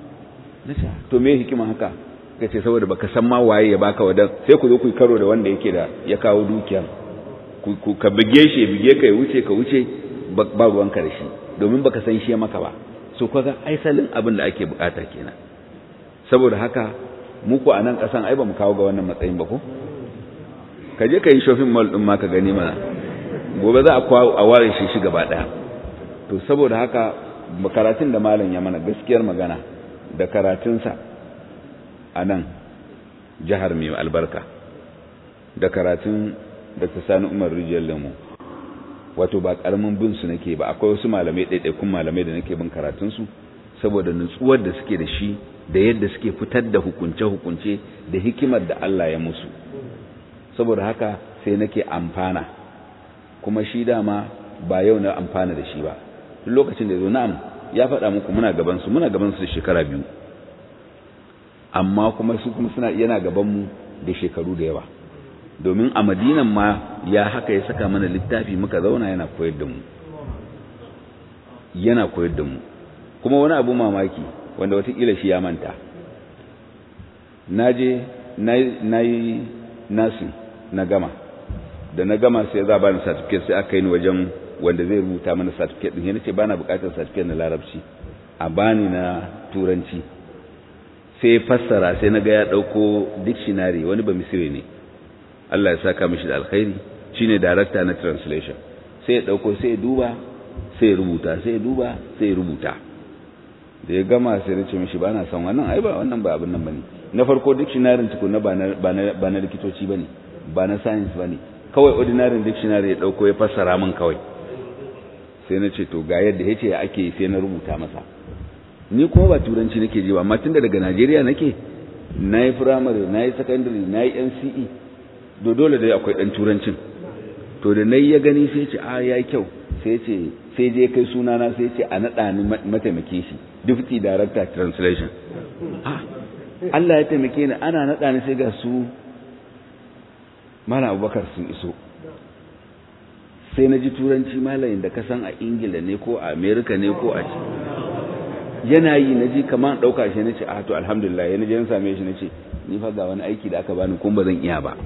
to me hikima haka ka ce saboda baka san ma waye ya baka wadan sai ku zo ku karo da wanda yake da ya kawo dukiya ku ka bige shi bige ka ya wuce ka wuce ba ruwanka da shi domin baka san shi maka ba so kaga aisalin abin da ake bukata kenan saboda haka mu ku a nan kasan ai ba mu kawo ga wannan matsayin ba ko ka je ka yi shopping mall din ma ka gani mana gobe za a kwawo a ware shi shi gaba daya to saboda haka karatun da malam ya mana gaskiyar magana da karatunsa a nan jihar mai albarka da karatun da ta sani umar rijiyar lemu wato ba karamin bin su nake ba akwai wasu malamai ɗaiɗaikun malamai da nake bin karatunsu saboda nutsuwar da suke da shi da yadda suke fitar da hukunce-hukunce da hikimar da Allah ya musu saboda haka sai nake amfana kuma shi dama ba yau na amfana da shi ba duk lokacin da ya zo na'am ya faɗa muku muna gabansu muna gabansu da shekara biyu amma kuma su kuma suna yana gabanmu da shekaru da yawa domin a madinan ma ya haka ya saka mana littafi muka zauna yana koyar da mu yana koyar da mu kuma wani abu mamaki wanda watakila shi ya manta na je na yi nasin na gama da na gama sai za ba ni certificate sai aka yi ni wajen wanda zai rubuta mana certificate din yana ce ba na bukatar certificate na larabci a bani na turanci sai fassara sai na ga ya ɗauko dictionary wani ba misiri ne Allah ya saka mishi da alkhairi shine director na translation sai ya ɗauko sai ya duba sai ya rubuta sai ya duba sai ya rubuta da ya gama sai na ce mishi ba na son wannan ai ba wannan ba abin nan bane na farko dictionary tukuna ba na ba na ba na likitoci bane ba na science bane kawai ordinary dictionary ya dauko ya fassara min kawai sai na ce to ga yadda yace ake sai na rubuta masa ni kuma ba turanci nake ji ba amma tunda daga Najeriya nake nayi primary nayi secondary nayi NCE do dole dai akwai dan turancin to da nayi ya gani sai ya ce a yayi kyau sai ya ce sai je kai sunana sai ya ce a naɗa ni mataimake shi deputy director translation Allah ya taimake ni ana naɗa ni sai ga su Malam Abubakar sun iso sai na ji turanci malayin da ka san a Ingila ne ko a America ne ko a yana yi na ji kamar ɗauka shi na ce a to alhamdulillah yana je na same shi na ce ni fa ga wani aiki da aka bani kuma ba zan iya ba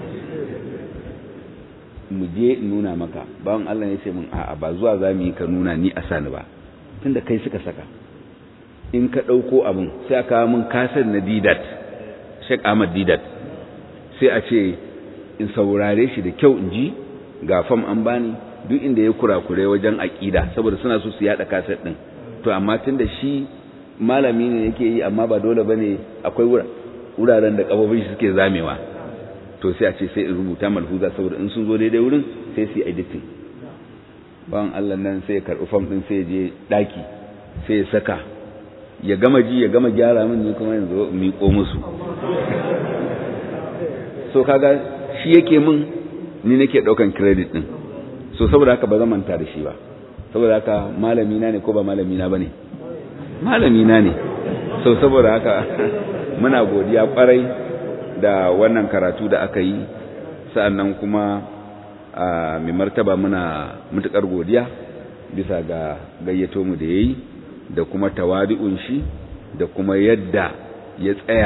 mu je nuna maka bawan Allah ya ce min a'a ba zuwa za mu yi ka nuna ni a sani ba tunda kai suka saka in ka ɗauko abin sai aka min kasar na didat Sheikh Ahmad didat sai a ce in saurare shi da kyau in ji ga fam an bani duk inda ya kurakure wajen aƙida saboda suna so su yaɗa kasar ɗin to amma tunda shi malami ne yake yi amma ba dole bane akwai wuraren da kafofin shi suke zamewa to sai a ce sai in rubuta malhuza saboda in sun zo daidai wurin sai su yi editing bawan Allah nan sai ya karɓi fam ɗin sai ya je ɗaki sai ya saka ya gama ji ya gama gyara min ni kuma yanzu miƙo musu so kaga shi yake min ni nake ɗaukan credit ɗin so saboda haka ba zan manta da shi ba saboda haka malami na ne ko ba malami na bane malami na ne so saboda haka muna godiya kwarai da wannan karatu da aka yi sa'annan kuma a mai martaba muna mutukar godiya bisa ga gayyato mu da yayi da kuma tawadi'un shi da kuma yadda ya tsaya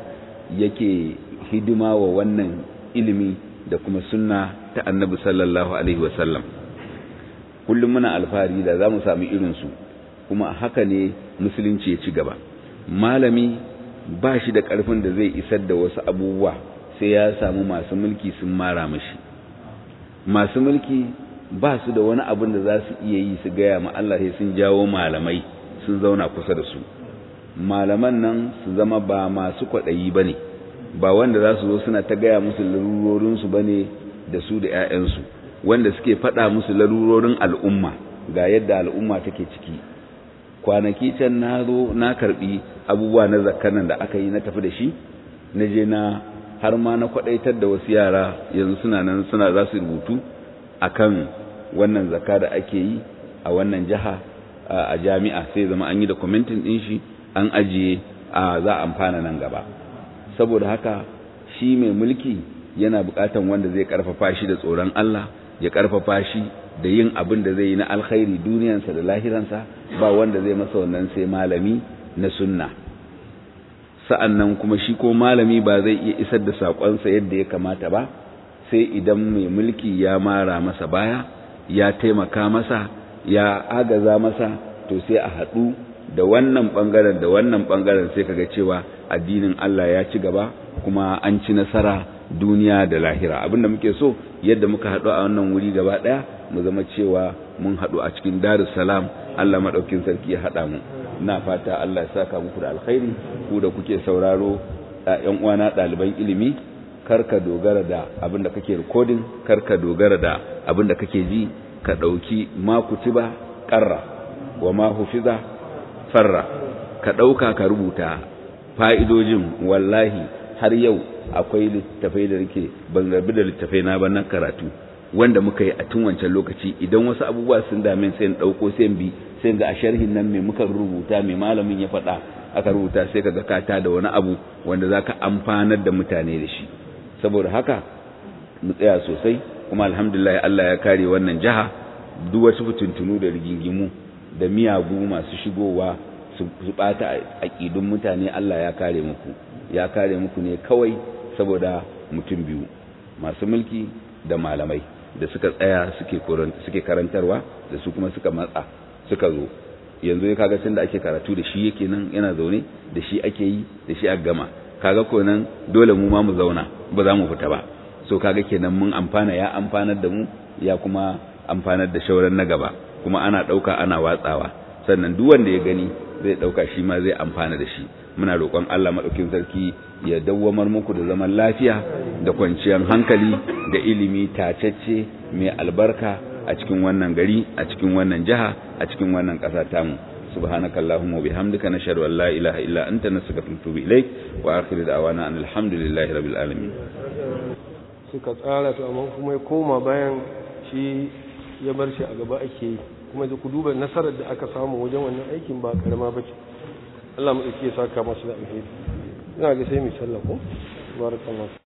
yake hidima wa wannan ilimi da kuma sunna ta annabi sallallahu alaihi wasallam kullum muna alfahari da za mu sami irinsu kuma haka ne musulunci ya ci gaba malami ba shi da ƙarfin da zai isar da wasu abubuwa sai ya samu masu mulki sun mara mashi masu mulki ba su da wani abin da za su iya yi su gaya ma Allah sai sun jawo malamai sun zauna kusa da su malaman nan su zama ba masu kwaɗayi ba ne ba wanda za su zo suna ta gaya musu larurorinsu ba ne da su da 'ya'yansu wanda suke faɗa musu larurorin al'umma ga yadda al'umma take ciki kwanaki can na zo na karɓi abubuwa na zakkanan da aka yi na tafi da shi na je na har ma na kwaɗaitar da wasu yara yanzu suna nan suna za su rubutu akan wannan zakka da ake yi a wannan jiha a jami'a sai zama an yi da kwamitin ɗin shi an ajiye a za a amfana nan gaba saboda haka shi mai mulki yana buƙatan wanda zai ƙarfafa shi da tsoron Allah ya ƙarfafa shi da yin abin da zai yi na alkhairi duniyansa da lahiransa ba wanda zai masa wannan sai malami na sunna sa'annan kuma shi ko malami ba zai iya isar da saƙonsa yadda ya kamata ba sai idan mai mulki ya mara masa baya ya taimaka masa ya agaza masa to sai a haɗu da wannan ɓangaren da wannan ɓangaren sai kaga cewa addinin Allah ya ci gaba kuma an ci nasara duniya da lahira abinda muke so yadda muka haɗu a wannan wuri gaba ɗaya mu zama cewa mun haɗu a cikin darus salam Allah maɗaukin sarki ya haɗa mu ina fata Allah ya saka muku da alkhairi ku da kuke sauraro ƴan uwana ɗaliban ilimi kar ka dogara da abin da kake recording kar ka dogara da abin da kake ji ka ɗauki ma kutiba ƙarra wa ma hufiza farra ka ɗauka ka rubuta fa'idojin wallahi har yau akwai littafai da rike ban rabu da littafai na ba na karatu wanda muka yi a tun wancan lokaci idan wasu abubuwa sun dame sai in ɗauko sai bi sai ga a sharhin nan mai muka rubuta mai malamin ya faɗa aka rubuta sai ka ga kata da wani abu wanda za ka amfanar da mutane da shi saboda haka mu tsaya sosai kuma alhamdulillah Allah ya kare wannan jiha duk wasu fitintunu da rigingimu da miyagu masu shigowa su bata aƙidun mutane Allah ya kare muku ya kare muku ne kawai saboda mutum biyu masu mulki da malamai da suka tsaya suke suke karantarwa da su kuma suka matsa suka zo yanzu ya kaga da ake karatu da shi yake nan yana zaune da shi ake yi da shi a gama kaga ko nan dole mu ma mu zauna ba za mu fita ba so kaga kenan mun amfana ya amfanar da mu ya kuma amfanar da shauran na gaba kuma ana ɗauka ana watsawa sannan duk wanda ya gani zai ɗauka shi ma zai amfana da shi muna roƙon Allah maɗaukin sarki ya dawwamar muku da zaman lafiya da kwanciyar hankali da ilimi tacacce mai albarka a cikin wannan gari a cikin wannan jiha a cikin wannan ƙasa tamu سبحانك اللهم وبحمدك نشهد أن لا إله إلا أنت نستغفرك ونتوب إليك وآخر دعوانا أن الحمد لله رب العالمين suka tsara to amma kuma ya koma bayan shi ya bar shi a gaba ake yi kuma da ku duba nasarar da aka samu wajen wannan aikin ba karama bace Allah mu ya saka masu da alheri ina ga sai mu sallah ko barakallahu